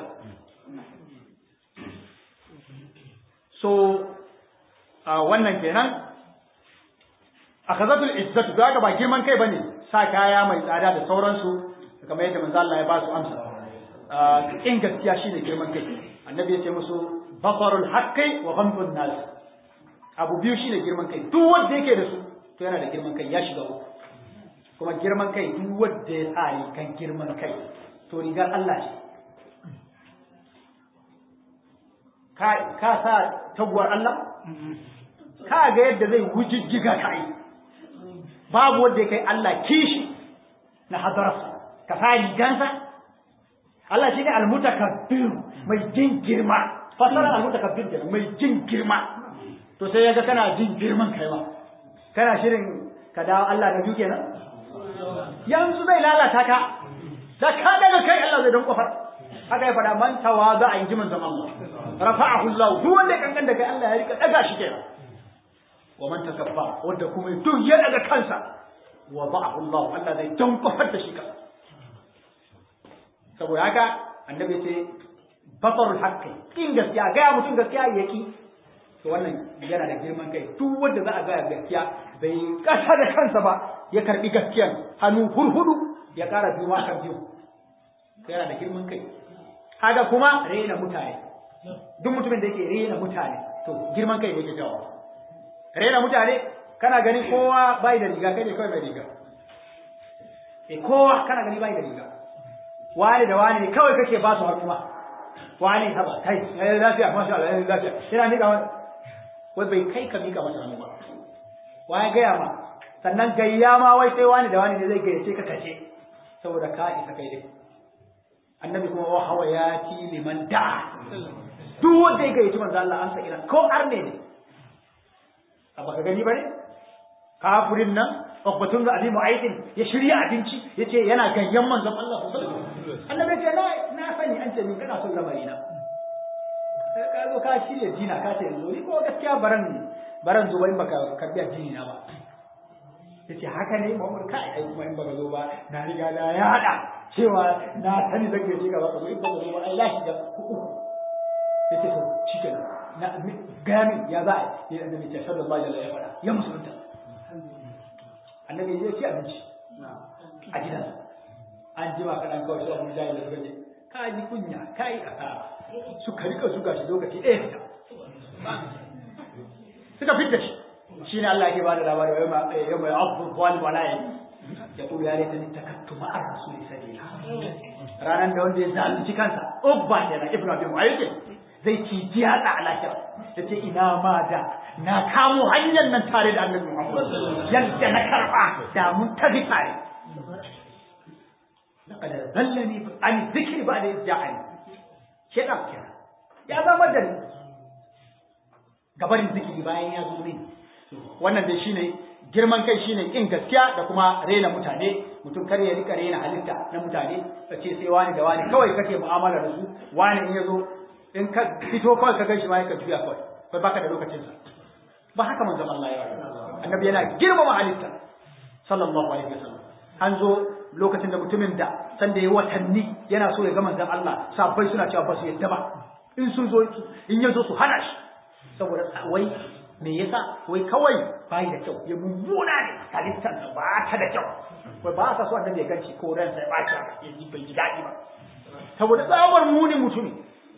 so a wannan kenan akhazatul izzatu daga ba girman kai bane sa kaya mai tsada da sauransu kamar yadda manzo Allah ya ba su amsa in gaskiya shine girman kai annabi ya ce musu basarul haqqi wa ghamdun nas abu biyu shine girman kai duk wanda yake da su to yana da girman kai ya shiga uku kuma girman kai duk wanda ya sa rigan girman kai to rigar Allah ce ka ka sa taguwar Allah ka ga yadda zai wujijjiga ka yi babu wanda ya kai Allah kishi na hadararsa ka sa rigansa Allah shi ne almutakabbir mai jin girma fasarar almutakabbir kenan mai jin girma to sai yaga kana jin girman kai ma kana shirin ka dawo Allah da biyu kenan yanzu zai lalata ka da ka daga kai Allah zai don kofar haka ya fada man tawada a inji manzon Allah rafa'ahu Allah duk wanda ya kankan da kai Allah ya rika daga shi kenan wa man takabba wanda kuma duk ya daga kansa wa ba'ahu Allah Allah zai don kofar da shi ka saboda haka annabi ce batarul haqqi in gaskiya ga mutum gaskiya yaki to wannan yana da girman kai duk wanda za a ga gaskiya bai kasa da kansa ba ya karbi gaskiyan hannu hurhudu ya kara biyu kan biyu yana da girman kai haka kuma rena mutane duk mutumin da yake rena mutane to girman kai ne yake jawo rena mutane kana ganin kowa bai da riga kai ne kawai bai riga eh kowa kana gani bai da riga wani da wani kawai kake ba su hannu ma wani haba kai eh lafiya masha Allah eh lafiya yana mika wani wai bai kai ka mika masa hannu ba wai gaya ma sannan gayya ma wai sai wani da wani ne zai gayyace ka kace saboda ka isa kai dai annabi kuma wa hawa ya ti liman da duk wanda ya gayyaci manzo Allah an sa ina ko arne ne a baka gani bane kafirin nan Ukbatun da Abi Mu'aydin ya shirya abinci yace yana gayyan manzon Allah sallallahu alaihi wasallam annabi ya ce na na sani an ce min kana son lamari na ka zo ka shirya dina ka ce yanzu ni ko gaskiya baran baran zo in baka karbi addini na ba yace haka ne Muhammad kai ai kuma in baka zo ba na riga na ya hada cewa na sani zan gaje ka baka zo in baka zo ba ai lahi da uku yace to shikenan na gami ya za a yi annabi ce sallallahu alaihi wasallam ya fada ya musulunta annabi ya ci abinci a gidansa an jima kaɗan kawai sai abu jahil da suka ce ka ji kunya ka yi asara suka rika zuga shi lokaci ɗaya fita suka fita shi shi ne Allah ke bada labari wa yau mai abu zalim wala ya ya kulu ya reta ni takattu ma'ar rasuli sabila ranar da wanda ya zalunci kansa ubba ne na ibnu abi mu'ayyid zai ci jiyata a lahira ya ce ina ma da na kamo hanyar nan tare da annabi Muhammad yadda na karba da mun tafi tare laqad dallani an dhikri ba'da ja'ani shedan kira ya zama da ni gabarin zikiri bayan ya zo ne wannan dai shine girman kai shine kin gaskiya da kuma rena mutane mutum kar ya rika rena halitta na mutane ce sai wani da wani kawai kake mu'amala da su wani in ya zo in ka fito kawai ka gaishe ma ka juya kawai kai baka da lokacin sa ba haka manzon Allah ya yi annabi yana girmama halitta sallallahu alaihi wasallam an zo lokacin da mutumin da san da ya watanni yana so ya ga manzon Allah sabbai suna cewa ba su yadda ba in sun zo in ya zo su hana shi saboda wai me yasa wai kawai bai da kyau ya mummuna ne halittar ba ta da kyau wai ba sa so annabi ya ganci ko ransa ya baci ya ji bai ji daɗi ba saboda tsawar munin mutumi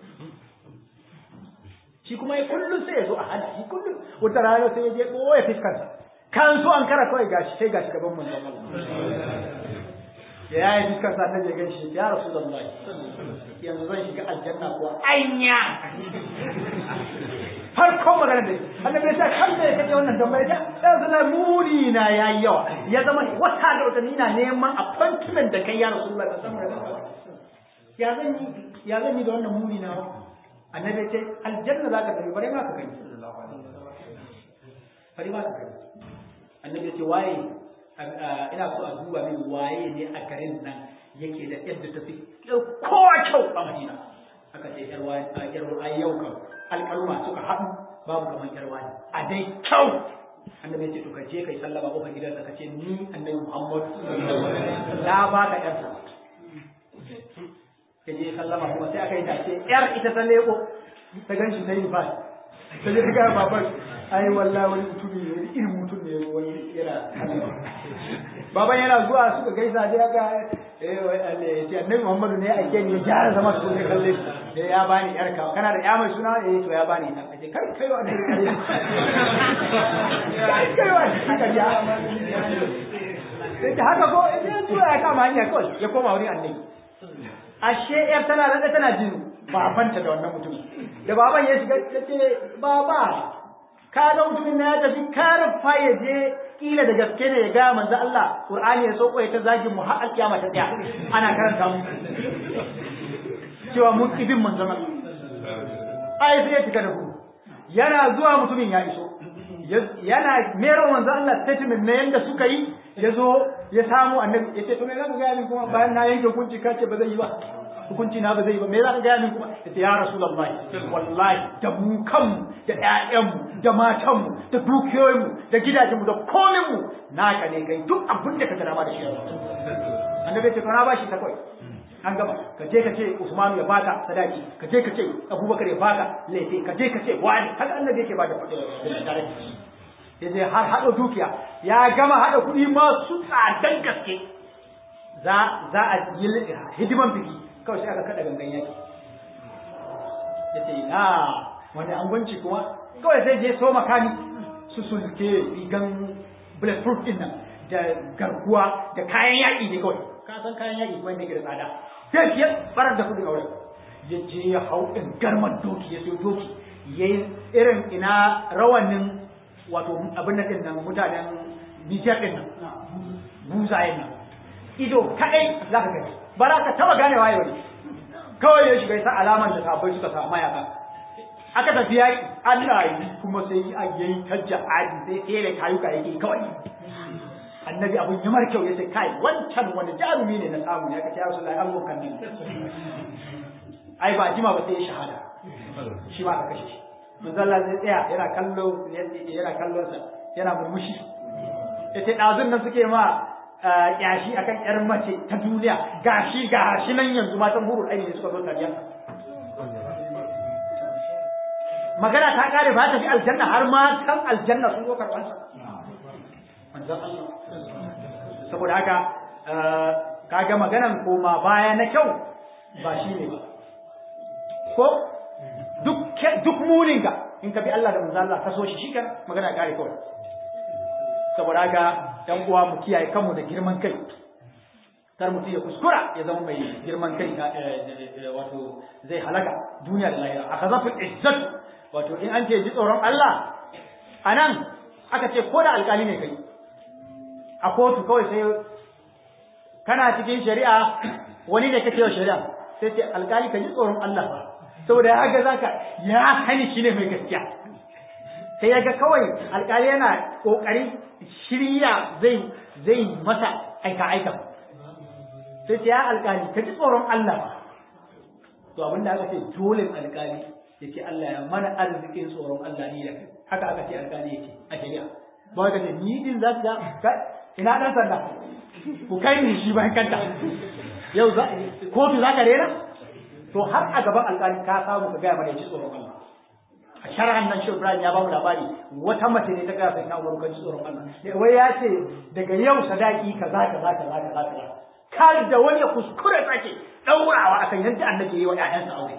shi kuma ya kullum sai ya zo a hana shi kullum wata rana sai ya je ɓoye fiskarsa kan so an kara kawai gashi sai gashi gaban manzon Allah da ya yi fiskarsa annabi ya ganshi ya rasu da Allah yanzu zan shiga aljanna ko anya farkon magana da annabi ya sa kan da ya kaje wannan tambaya ta yanzu na muni na yayi yawa ya zama wata da wata ni na neman appointment da kai ya rasulullah sallallahu alaihi wasallam ya zan yi ya zan yi da wannan muni na annabi ce aljanna za ka tafi bare ma ka gani bare ma ka gani annabi ce waye ina so a duba min waye ne a garin nan yake da yadda ta fi kowa kyau a madina aka ce yar wani a yar wani yau kan alƙaluma suka haɗu babu kamar yar wani a dai kyau annabi ce to ka je kai sallama kofar gidansa ka ce ni annabi muhammad na ba ka yarsa ka je sallama kuma sai aka yi dace yar ita ta leko ta gan shi ta yi ba ta je ta gaya baban ai wallahi wani mutum ne irin mutum ne wani yana baban yana zuwa suka gaisa sai aka eh wai Allah ya ce annabi Muhammadu ne ake ni ya gyara zama su ne kalle eh ya bani yar ka kana da ya mai suna eh to ya bani ta kace kai kai wa annabi kai kai wa annabi sai ta haka ko ya tura ya kama hanya kawai ya koma wurin annabi ashe yar tana da tana jin babanta da wannan mutum da baban ya shiga ya ce baba ka ga mutumin na ya tafi karfa ya je kila da gaske ne ya ga manzo Allah Qur'ani ya sauko ya ta zagin mu har alkiyama ta tsaya ana karanta mu cewa mun ibin manzo Allah ai sai ya tuka da ku yana zuwa mutumin ya iso yana mero manzo Allah statement ne yanda suka yi ya zo ya samu annabi ya ce to me za ka gaya min kuma bayan na yanke hukunci ka ce ba zai yi ba hukunci na ba zai yi ba me za ka gaya min kuma ya ce ya rasulullahi wallahi da mu kanmu da ƴaƴanmu da matanmu da dukiyoyinmu da gidajenmu da kominmu naka ne kai duk abin da ka ga dama da shi annabi ya ce to na bashi ta kai an gaba ka je ka ce Usmanu ya baka sadaki ka je ka ce Abubakar ya baka laifi ka je ka ce wani haka annabi yake bada tare ya je har haɗa dukiya ya gama haɗa kuɗi masu tsadan gaske za za a yi hidiman biki kawai sai aka kada gangan yaki ya ce na wani angwanci kuma kawai sai je so makami su sulke rigan bulletproof din nan da garkuwa da kayan yaƙi ne kawai ka san kayan yaƙi kuma yake da tsada sai ya farar da kuɗin aure ya je ya hau in garman doki ya sai doki ya yi irin ina rawanin wato abin da ɗin nan mutanen Nijar ɗin nan buzayen nan ido kaɗai za ka gani ba za ka taɓa gane waye wani kawai ya shiga sa alaman da sabai suka sa mayaka aka tafi yaƙi Allah yi kuma sai a yayi tajja adi sai tsere kayuka yake kawai annabi abun ya mar kyau ya ce kai wancan wani jarumi ne na samu ya kace ya rasulullahi an mun kanni ai ba jima ba sai ya shahada shi ma ka kashe shi manzo Allah zai tsaya yana kallo yana kallon sa yana murmushi yace dazun nan suke ma yashi akan yar mace ta duniya gashi gashi nan yanzu matan hurul aini suka zo tariya magana ta kare ba ta fi aljanna har ma kan aljanna sun zo karban sa manzon Allah saboda haka kaga maganan koma baya na kyau ba shi ne ba ko duk duk muninka in ka bi Allah da manzo Allah ka so shi shikenan magana kare kawai saboda haka dan uwa mu kiyaye kanmu da girman kai kar mutum ya kuskura ya zama mai girman kai wato zai halaka duniya da lahira akhazaful izzat wato in an ce ji tsoron Allah anan aka ce ko da alkali ne kai a kotu kawai sai kana cikin shari'a wani ne kake wa shari'a sai ce alkali ka ji tsoron Allah ba saboda ya ga zaka ya sani shi ne mai gaskiya sai ya ga kawai alkali yana kokari shirya zai zai masa aika aika sai ce ya alkali ka ji tsoron Allah ba to abin da aka ce dole alkali yake Allah ya mana arzikin tsoron Allah ni da haka aka ce alkali yake a shari'a ba ka ce ni din za ka ina dan sanda ku kai ni shi bayan kanta yau za kotu za ka rera to har a gaban alƙali ka samu ka gaya mana ji tsoron Allah a sharhan nan shi Ibrahim ya ba mu labari wata mace ne ta gaya sai na Umar kan ji tsoron Allah wai ya ce daga yau sadaki kaza kaza kaza kaza kaza kar da wani ya kuskure sake daurawa akan yadda annabi yayi wa ƴaƴansa aure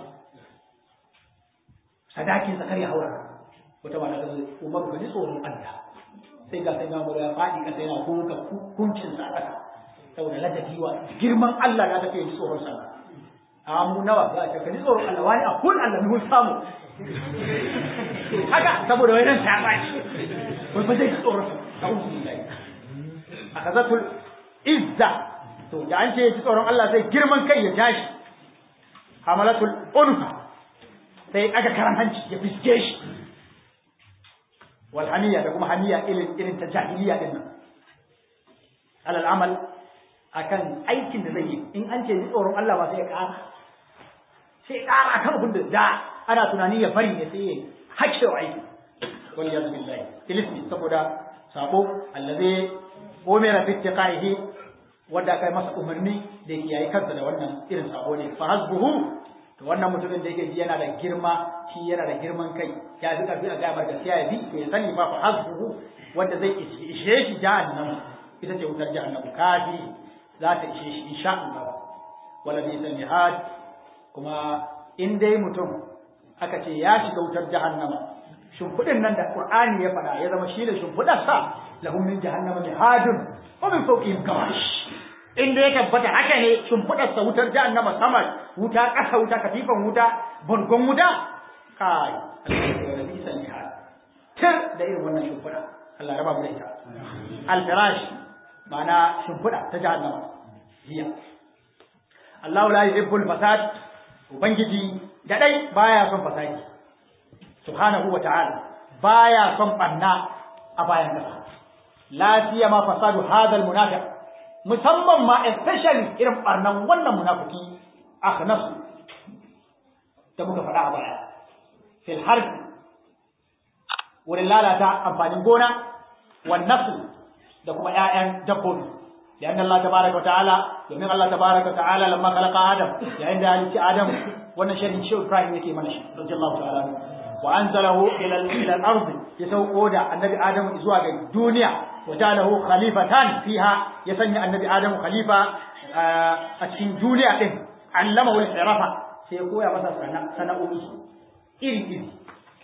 sadakin sa kar ya haura wata mata ta ce Umar ka ji tsoron Allah sai ga sai na ya faɗi kasa yana kuka kuncin sa ƙasa saboda ladabi wa girman Allah da take ji tsoron sa a mu nawa za a ce ka ji tsoron Allah wani a kun Allah mun samu haka saboda wani ta baci wai ba zai ji tsoron sa a'udhu billahi akazatul izza to da an ce ji tsoron Allah sai girman kai ya tashi hamalatul unfa sai aka karan hanci ya fiske shi wal hamiya da kuma hamiya irin irin ta jahiliya din nan alal amal akan aikin da zai yi in an ce ji tsoron Allah ba sai ya ƙara sai ya ƙara kan abin da da ana tunani ya bari ne sai ya hakke wa aiki wal yadu billahi ilismi saboda sabo allazi umira fi ittiqaihi wanda kai masa umarni da yake yayi kansa da wannan irin sabo ne fa hasbuhu to wannan mutumin da yake ji yana da girma shi yana da girman kai ya fi karfi a gaya gaskiya ya bi to ya sani fa fa hasbuhu wanda zai ishe shi jahannam ita ce wutar jahannam kafi za ta ishe shi insha Allah wala bi mihad kuma in dai mutum aka ce ya shiga wutar jahannama shimfiɗin nan da Qur'ani ya faɗa ya zama shi ne shimfiɗarsa lahum min jahannama mihadun wa min fawqihim gawash inda ya tabbata haka ne shimfiɗarsa wutar jahannama sama wuta ƙasa wuta katifan wuta bargon wuta kai Allah bisa mihad tir da irin wannan shimfiɗa Allah raba mu da ita al-firash ma'ana shimfiɗa ta jahannama hiya Allah la yuhibbul fasad ubangiji gadai baya son fasadi subhanahu wa ta'ala baya son banna a bayan kasa la siyama fasadu hadha almunafiq musamman ma especially irin barnan wannan munafiki akhnas da muka faɗa a baya fil harb wurin lalata amfanin gona wan nafs da kuma ƴaƴan dabbobi لأن الله تبارك وتعالى ومن الله تبارك وتعالى لما خلق آدم يعني عند آدم wannan sharhin shi Ibrahim yake mana shi radiyallahu ta'ala wa anzalahu ila ila al-ard ya sauko da annabi Adam zuwa ga duniya wa jalahu khalifatan fiha ya sanya annabi Adam khalifa a cikin duniya din allamahu al-hirafa sai ya koya masa sana'o'i iri iri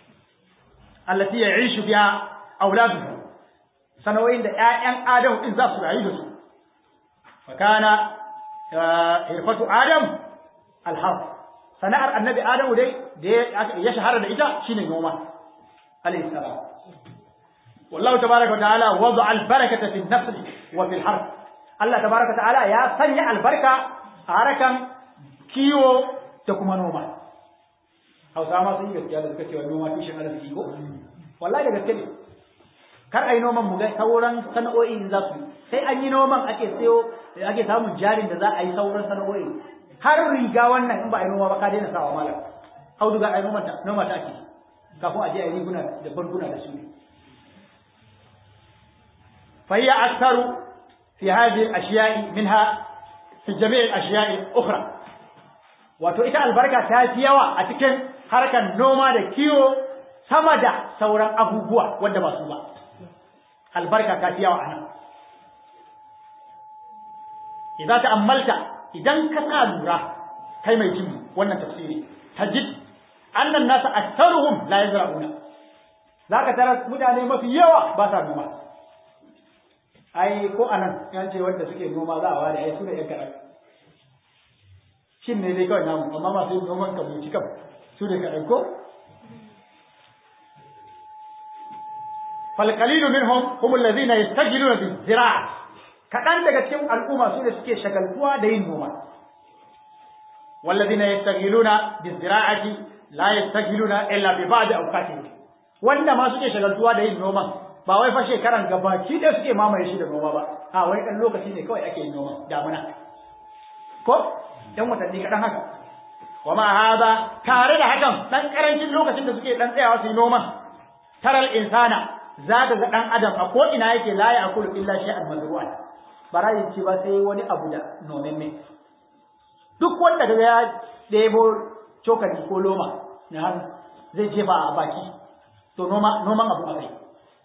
allati ya'ishu biha auladuhu sana'o'in da ƴaƴan Adam din za su rayu da su fa kana hirfatu Adam al-harf sana'ar annabi Adamu dai da ya shahara da ita shine noma alayhi salam wallahu tabaaraka wa ta'ala wada'a al-barakata fi an-nasl wa fi al-harb Allah tabaaraka wa ta'ala ya sanya albarka a harakan kiwo da kuma noma Hausa ma sun yi gaskiya da suka cewa noma tushen arziki ko wallahi da gaske ne kar ai noman mu ga sauran sana'o'i za su sai an yi noman ake sayo ake samun jarin da za a yi sauran sana'o'i har riga wannan in ba a yi noma ba ka daina sawa malam auduga a yi noma ta noma ta ake kafin a je a yi riguna da barguna da su فهي أكثر في هذه الأشياء منها في جميع الأشياء الأخرى wato ita albarka ta fi yawa a cikin harkar noma da kiwo sama da sauran abubuwa wanda ba su ba albarka ta fi yawa a nan idza ta'ammalta idan ka sa lura kai mai jin wannan tafsiri tajid annan nasa aktharuhum la yazra'una zaka tara mutane mafi yawa ba sa noma ai ko anan yan ce wanda suke noma za a ware ai su da yan kaɗan shin ne dai kawai namu amma masu yin noman kabuci kam su da kaɗan ko فالقليل منهم هم الذين يستجلون بالزراعة kaɗan daga cikin al'umma su da suke shagaltuwa da yin noma wallazina yastaghiluna bizira'ati la yastaghiluna illa bi ba'd awqatihi wanda ma suke shagaltuwa da yin noman ba wai fa shekaran gabaki da suke mamaye shi da noma ba a wai dan lokaci ne kawai ake yin noma damuna ko dan watanni kaɗan haka wa ma hada tare da hakan dan karancin lokacin da suke dan tsayawa su yi noman taral insana za ka ga ɗan adam a ko ina yake la ya akulu illa shay'an mazru'an bara yin ci ba sai wani abu da nomen ne duk wanda daga ya ɗebo cokali ko loma na hannu zai jefa a baki to noma noman abu a kai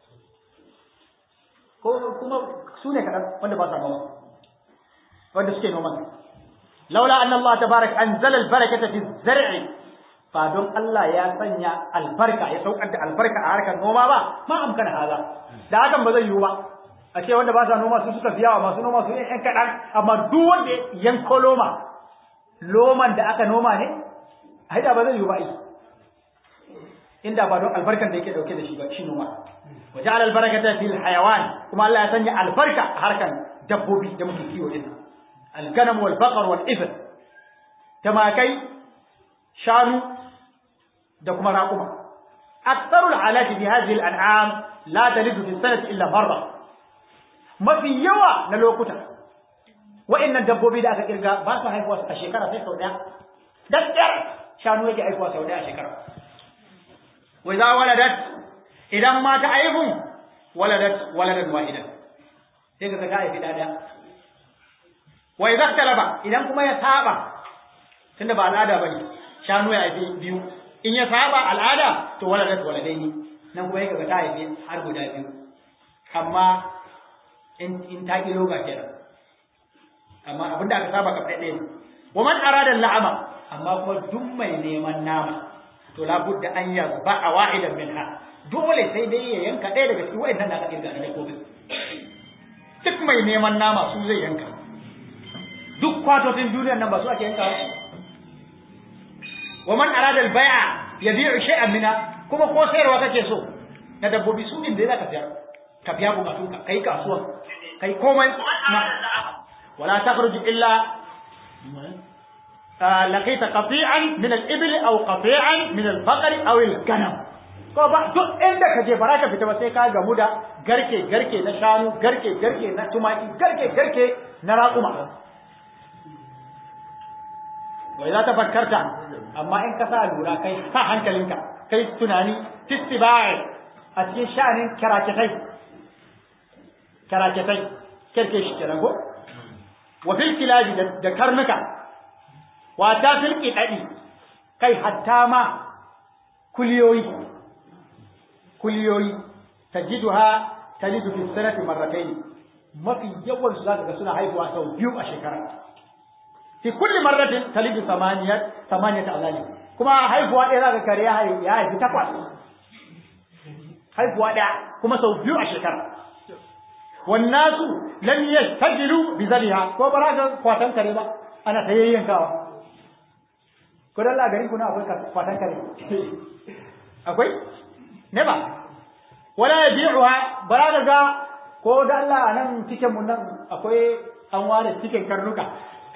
ko kuma su ne kaɗan wanda ba sa noma wanda suke noman laula anna Allah tabarak anzala al-barakata fi zar'i ba don Allah ya sanya albarka ya saukar da albarka a harkar noma ba ma amkana haza da hakan ba zai yiwu ba a ce wanda ba sa noma su suka fi yawa masu noma su ne yan kaɗan amma duk wanda yanko loma loman da aka noma ne a da ba zai yiwu ba ai inda ba don albarkan da yake dauke da shi ba shi noma wa ja'ala albarakata fil hayawan kuma Allah ya sanya albarka a harkar dabbobi da muke kiwo din al-ganam wal baqar wal ibl tamakai shanu da kuma raƙuma aktharul alati fi hadhihi al'am la talidu fi sanati illa marra mafi yawa na lokuta wa'annan dabbobi da aka kirga ba su haihuwa a shekara sai sau daya daddar shanu yake haihuwa sau daya a shekara wa idza waladat idan ma ta aihun waladat waladan wahidan sai ka ga haifi daya wa idza talaba idan kuma ya saba tunda ba al'ada bane shanu ya haifi biyu in ya saba al'ada to waladat waladaini nan kuma yake ga ta haifi har guda biyu amma in in ta kilo ga kenan amma abinda aka saba ka ɗaya ɗaya wa man arada la'ama amma kuma duk mai neman nama to labudda an yazba'a wahidan minha dole sai dai ya yanka ɗaya daga cikin wa'annan da aka kirga na dabbobin duk mai neman nama su zai yanka duk kwatotin duniyar nan ba su ake yanka wa man arada al-bai'a yabi'u shay'an minha kuma ko sayarwa kake so na dabbobi su din da zaka sayar ka biya bukatun ka kai kasuwa kai komai wala takhruju illa laqita qati'an min al-ibli aw qati'an min al-baqari aw al-ganam ko ba duk inda ka je baraka fita ba sai ka gamu da garke garke na shanu garke garke na tumaki garke garke na raƙuma wai za ta fakkarta amma in ka sa lura kai sa hankalinka kai tunani tistibai a cikin sha'anin karaketai karaketai kirke shi kenan ko wa fil kilabi da karnuka wa ta fil qidadi kai hatta ma kuliyoyi kuliyoyi tajiduha talidu fi sanati marratayn mafi yawan su zaka ga suna haihuwa sau biyu a shekara fi kulli marratin talidu samaniyat samaniyat awlali kuma haihuwa ɗaya zaka kare ya haifi takwas haihuwa ɗaya kuma sau biyu a shekara wannasu lam yastajilu bi zaliha ko ba ga kwatan kare ba ana ta yayyankawa ko dan la garin kuna akwai kwatan kare akwai ne ba wala yabi'uha bara ga ko da Allah nan cikin mun nan akwai an ware cikin karnuka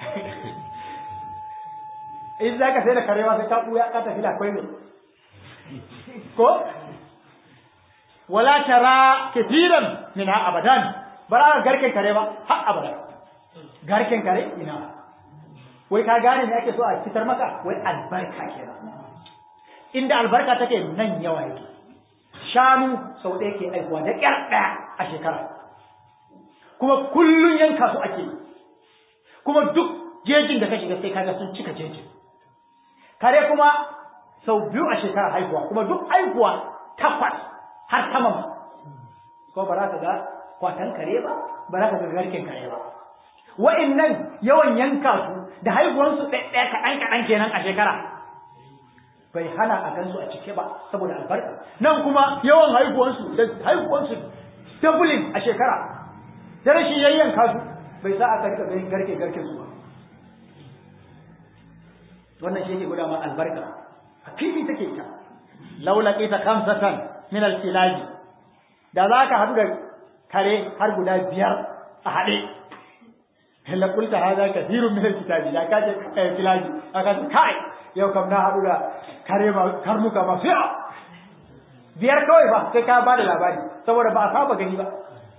in za ka sai da karewa sai ka ɓuya ka tafi da akwai ne ko wala tara kathiran min ha abadan bara garken kare ba har abada garken kare ina wai ka gane me ake so a fitar maka wai albarka kenan inda albarka take nan yawa yake shanu sau ɗaya ke aihuwa da ƙyar ɗaya a shekara kuma kullum yanka su ake kuma duk jejin da ka shiga sai kaga sun cika jejin kare kuma sau biyu a shekara haihuwa kuma duk haihuwa takwas har sama ma ko ba za ka ga kwatan kare ba ba za ka ga garken kare ba wa'annan yawan yanka su da haihuwansu ɗaya kaɗan kaɗan kenan a shekara bai hana a gansu a cike ba saboda albarka nan kuma yawan haihuwansu da haihuwansu doubling a shekara da rashin yayyanka su bai sa aka rika ganin garke garke su ba wannan shi yake guda ma albarka a fili take ita laula ita kamsatan min al-kilabi da za ka haɗu da kare har guda biyar a haɗe hella kulta hada kathirun min al-kitabi da kaje kilabi aka ce kai yau kam na haɗu da kare ma karnuka ma fiya biyar kawai ba sai ka ba da labari saboda ba a saba gani ba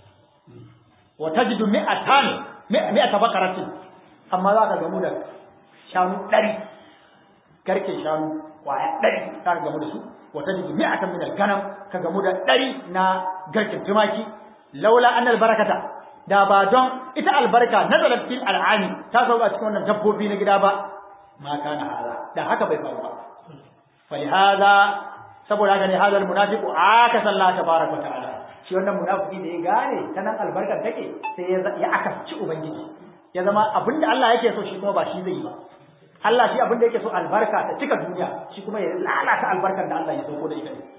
wa tajidu mi'atan mi'ata bakaratin amma za ka gamu da shanu ɗari garke shanu kwaya ɗari za ka gamu da su wa tajidu mi'atan min al-ganam ka gamu da ɗari na garken tumaki laula annal barakata da ba don ita albarka nazalat fil al'ami ta sauka cikin wannan dabbobi na gida ba ma kana hada da haka bai faru ba falihada saboda haka ne hadal munafiqu aka salla tabaraka ta'ala shi wannan munafiki da ya gane ta nan albarkar take sai ya aka ci ubangiji ya zama abinda Allah yake so shi kuma ba shi zai yi ba Allah shi abinda yake so albarka ta cika duniya shi kuma ya lalata albarkar da Allah ya sauko da ita ne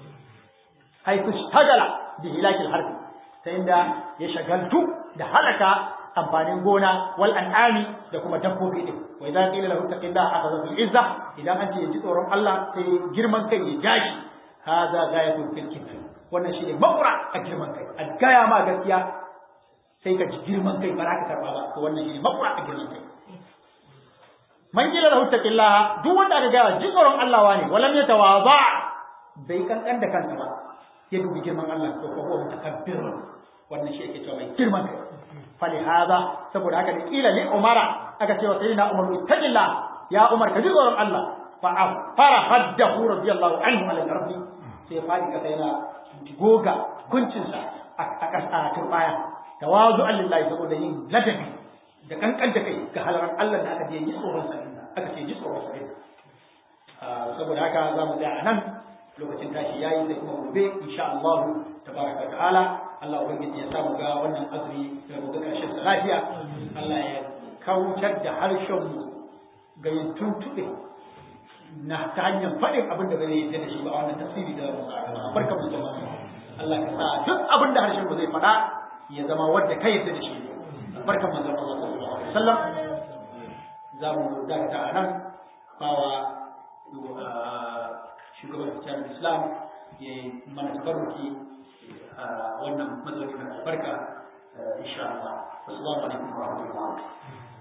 haitu shagala bi hilakil harfi ta inda ya shagaltu da halaka amfanin gona wal an'ami da kuma dabbobi din wa idza qila lahu taqillaha akhadha bil izza idan an ce ji tsoron Allah sai girman kai ya jashi hada ghayatul fil kibr wannan shine makura a girman kai a gaya ma gaskiya sai ka ji girman kai ba za ka karba ba to wannan shine makura a girman kai man qila lahu taqillaha duk wanda aka gaya ji tsoron Allah wane walam yatawadha bai kankan da kansa ba ya dubi girman Allah to ko huwa mutakabbir wannan shi yake cewa mai girman kai فلهذا saboda haka da kila li umara aka ce wa sayyidina umar ittaqilla ya umar ka ji tsoron Allah fa afara haddahu radiyallahu anhu ala rabbi sai fadi ka sai na goga kuncin sa a kasa turbaya tawazu lillahi saboda yin ladabi da kankan da kai ga halaran Allah da aka je ji tsoron sa aka ce ji tsoron sa saboda haka za mu tsaya nan lokacin tashi yayi sai kuma gobe insha Allah tabaraka ta'ala Allah ubangiji ya samu ga wannan azumi da gobe karshen sa lafiya Allah ya kautar da harshen mu ga yin tuntube na ta hanyar faɗin abin da bai yadda da shi ba a wannan tafsiri da musa barkan mu jama'a Allah ka sa duk abin da harshen mu zai faɗa ya zama wanda kai yadda da shi barkan mu jama'a sallallahu alaihi wasallam za mu dakata a nan bawa shugaban jami'ar islam ya yi mana tabarruki a wannan mazauni mai albarka insha Allah. Assalamu alaikum wa rahmatullahi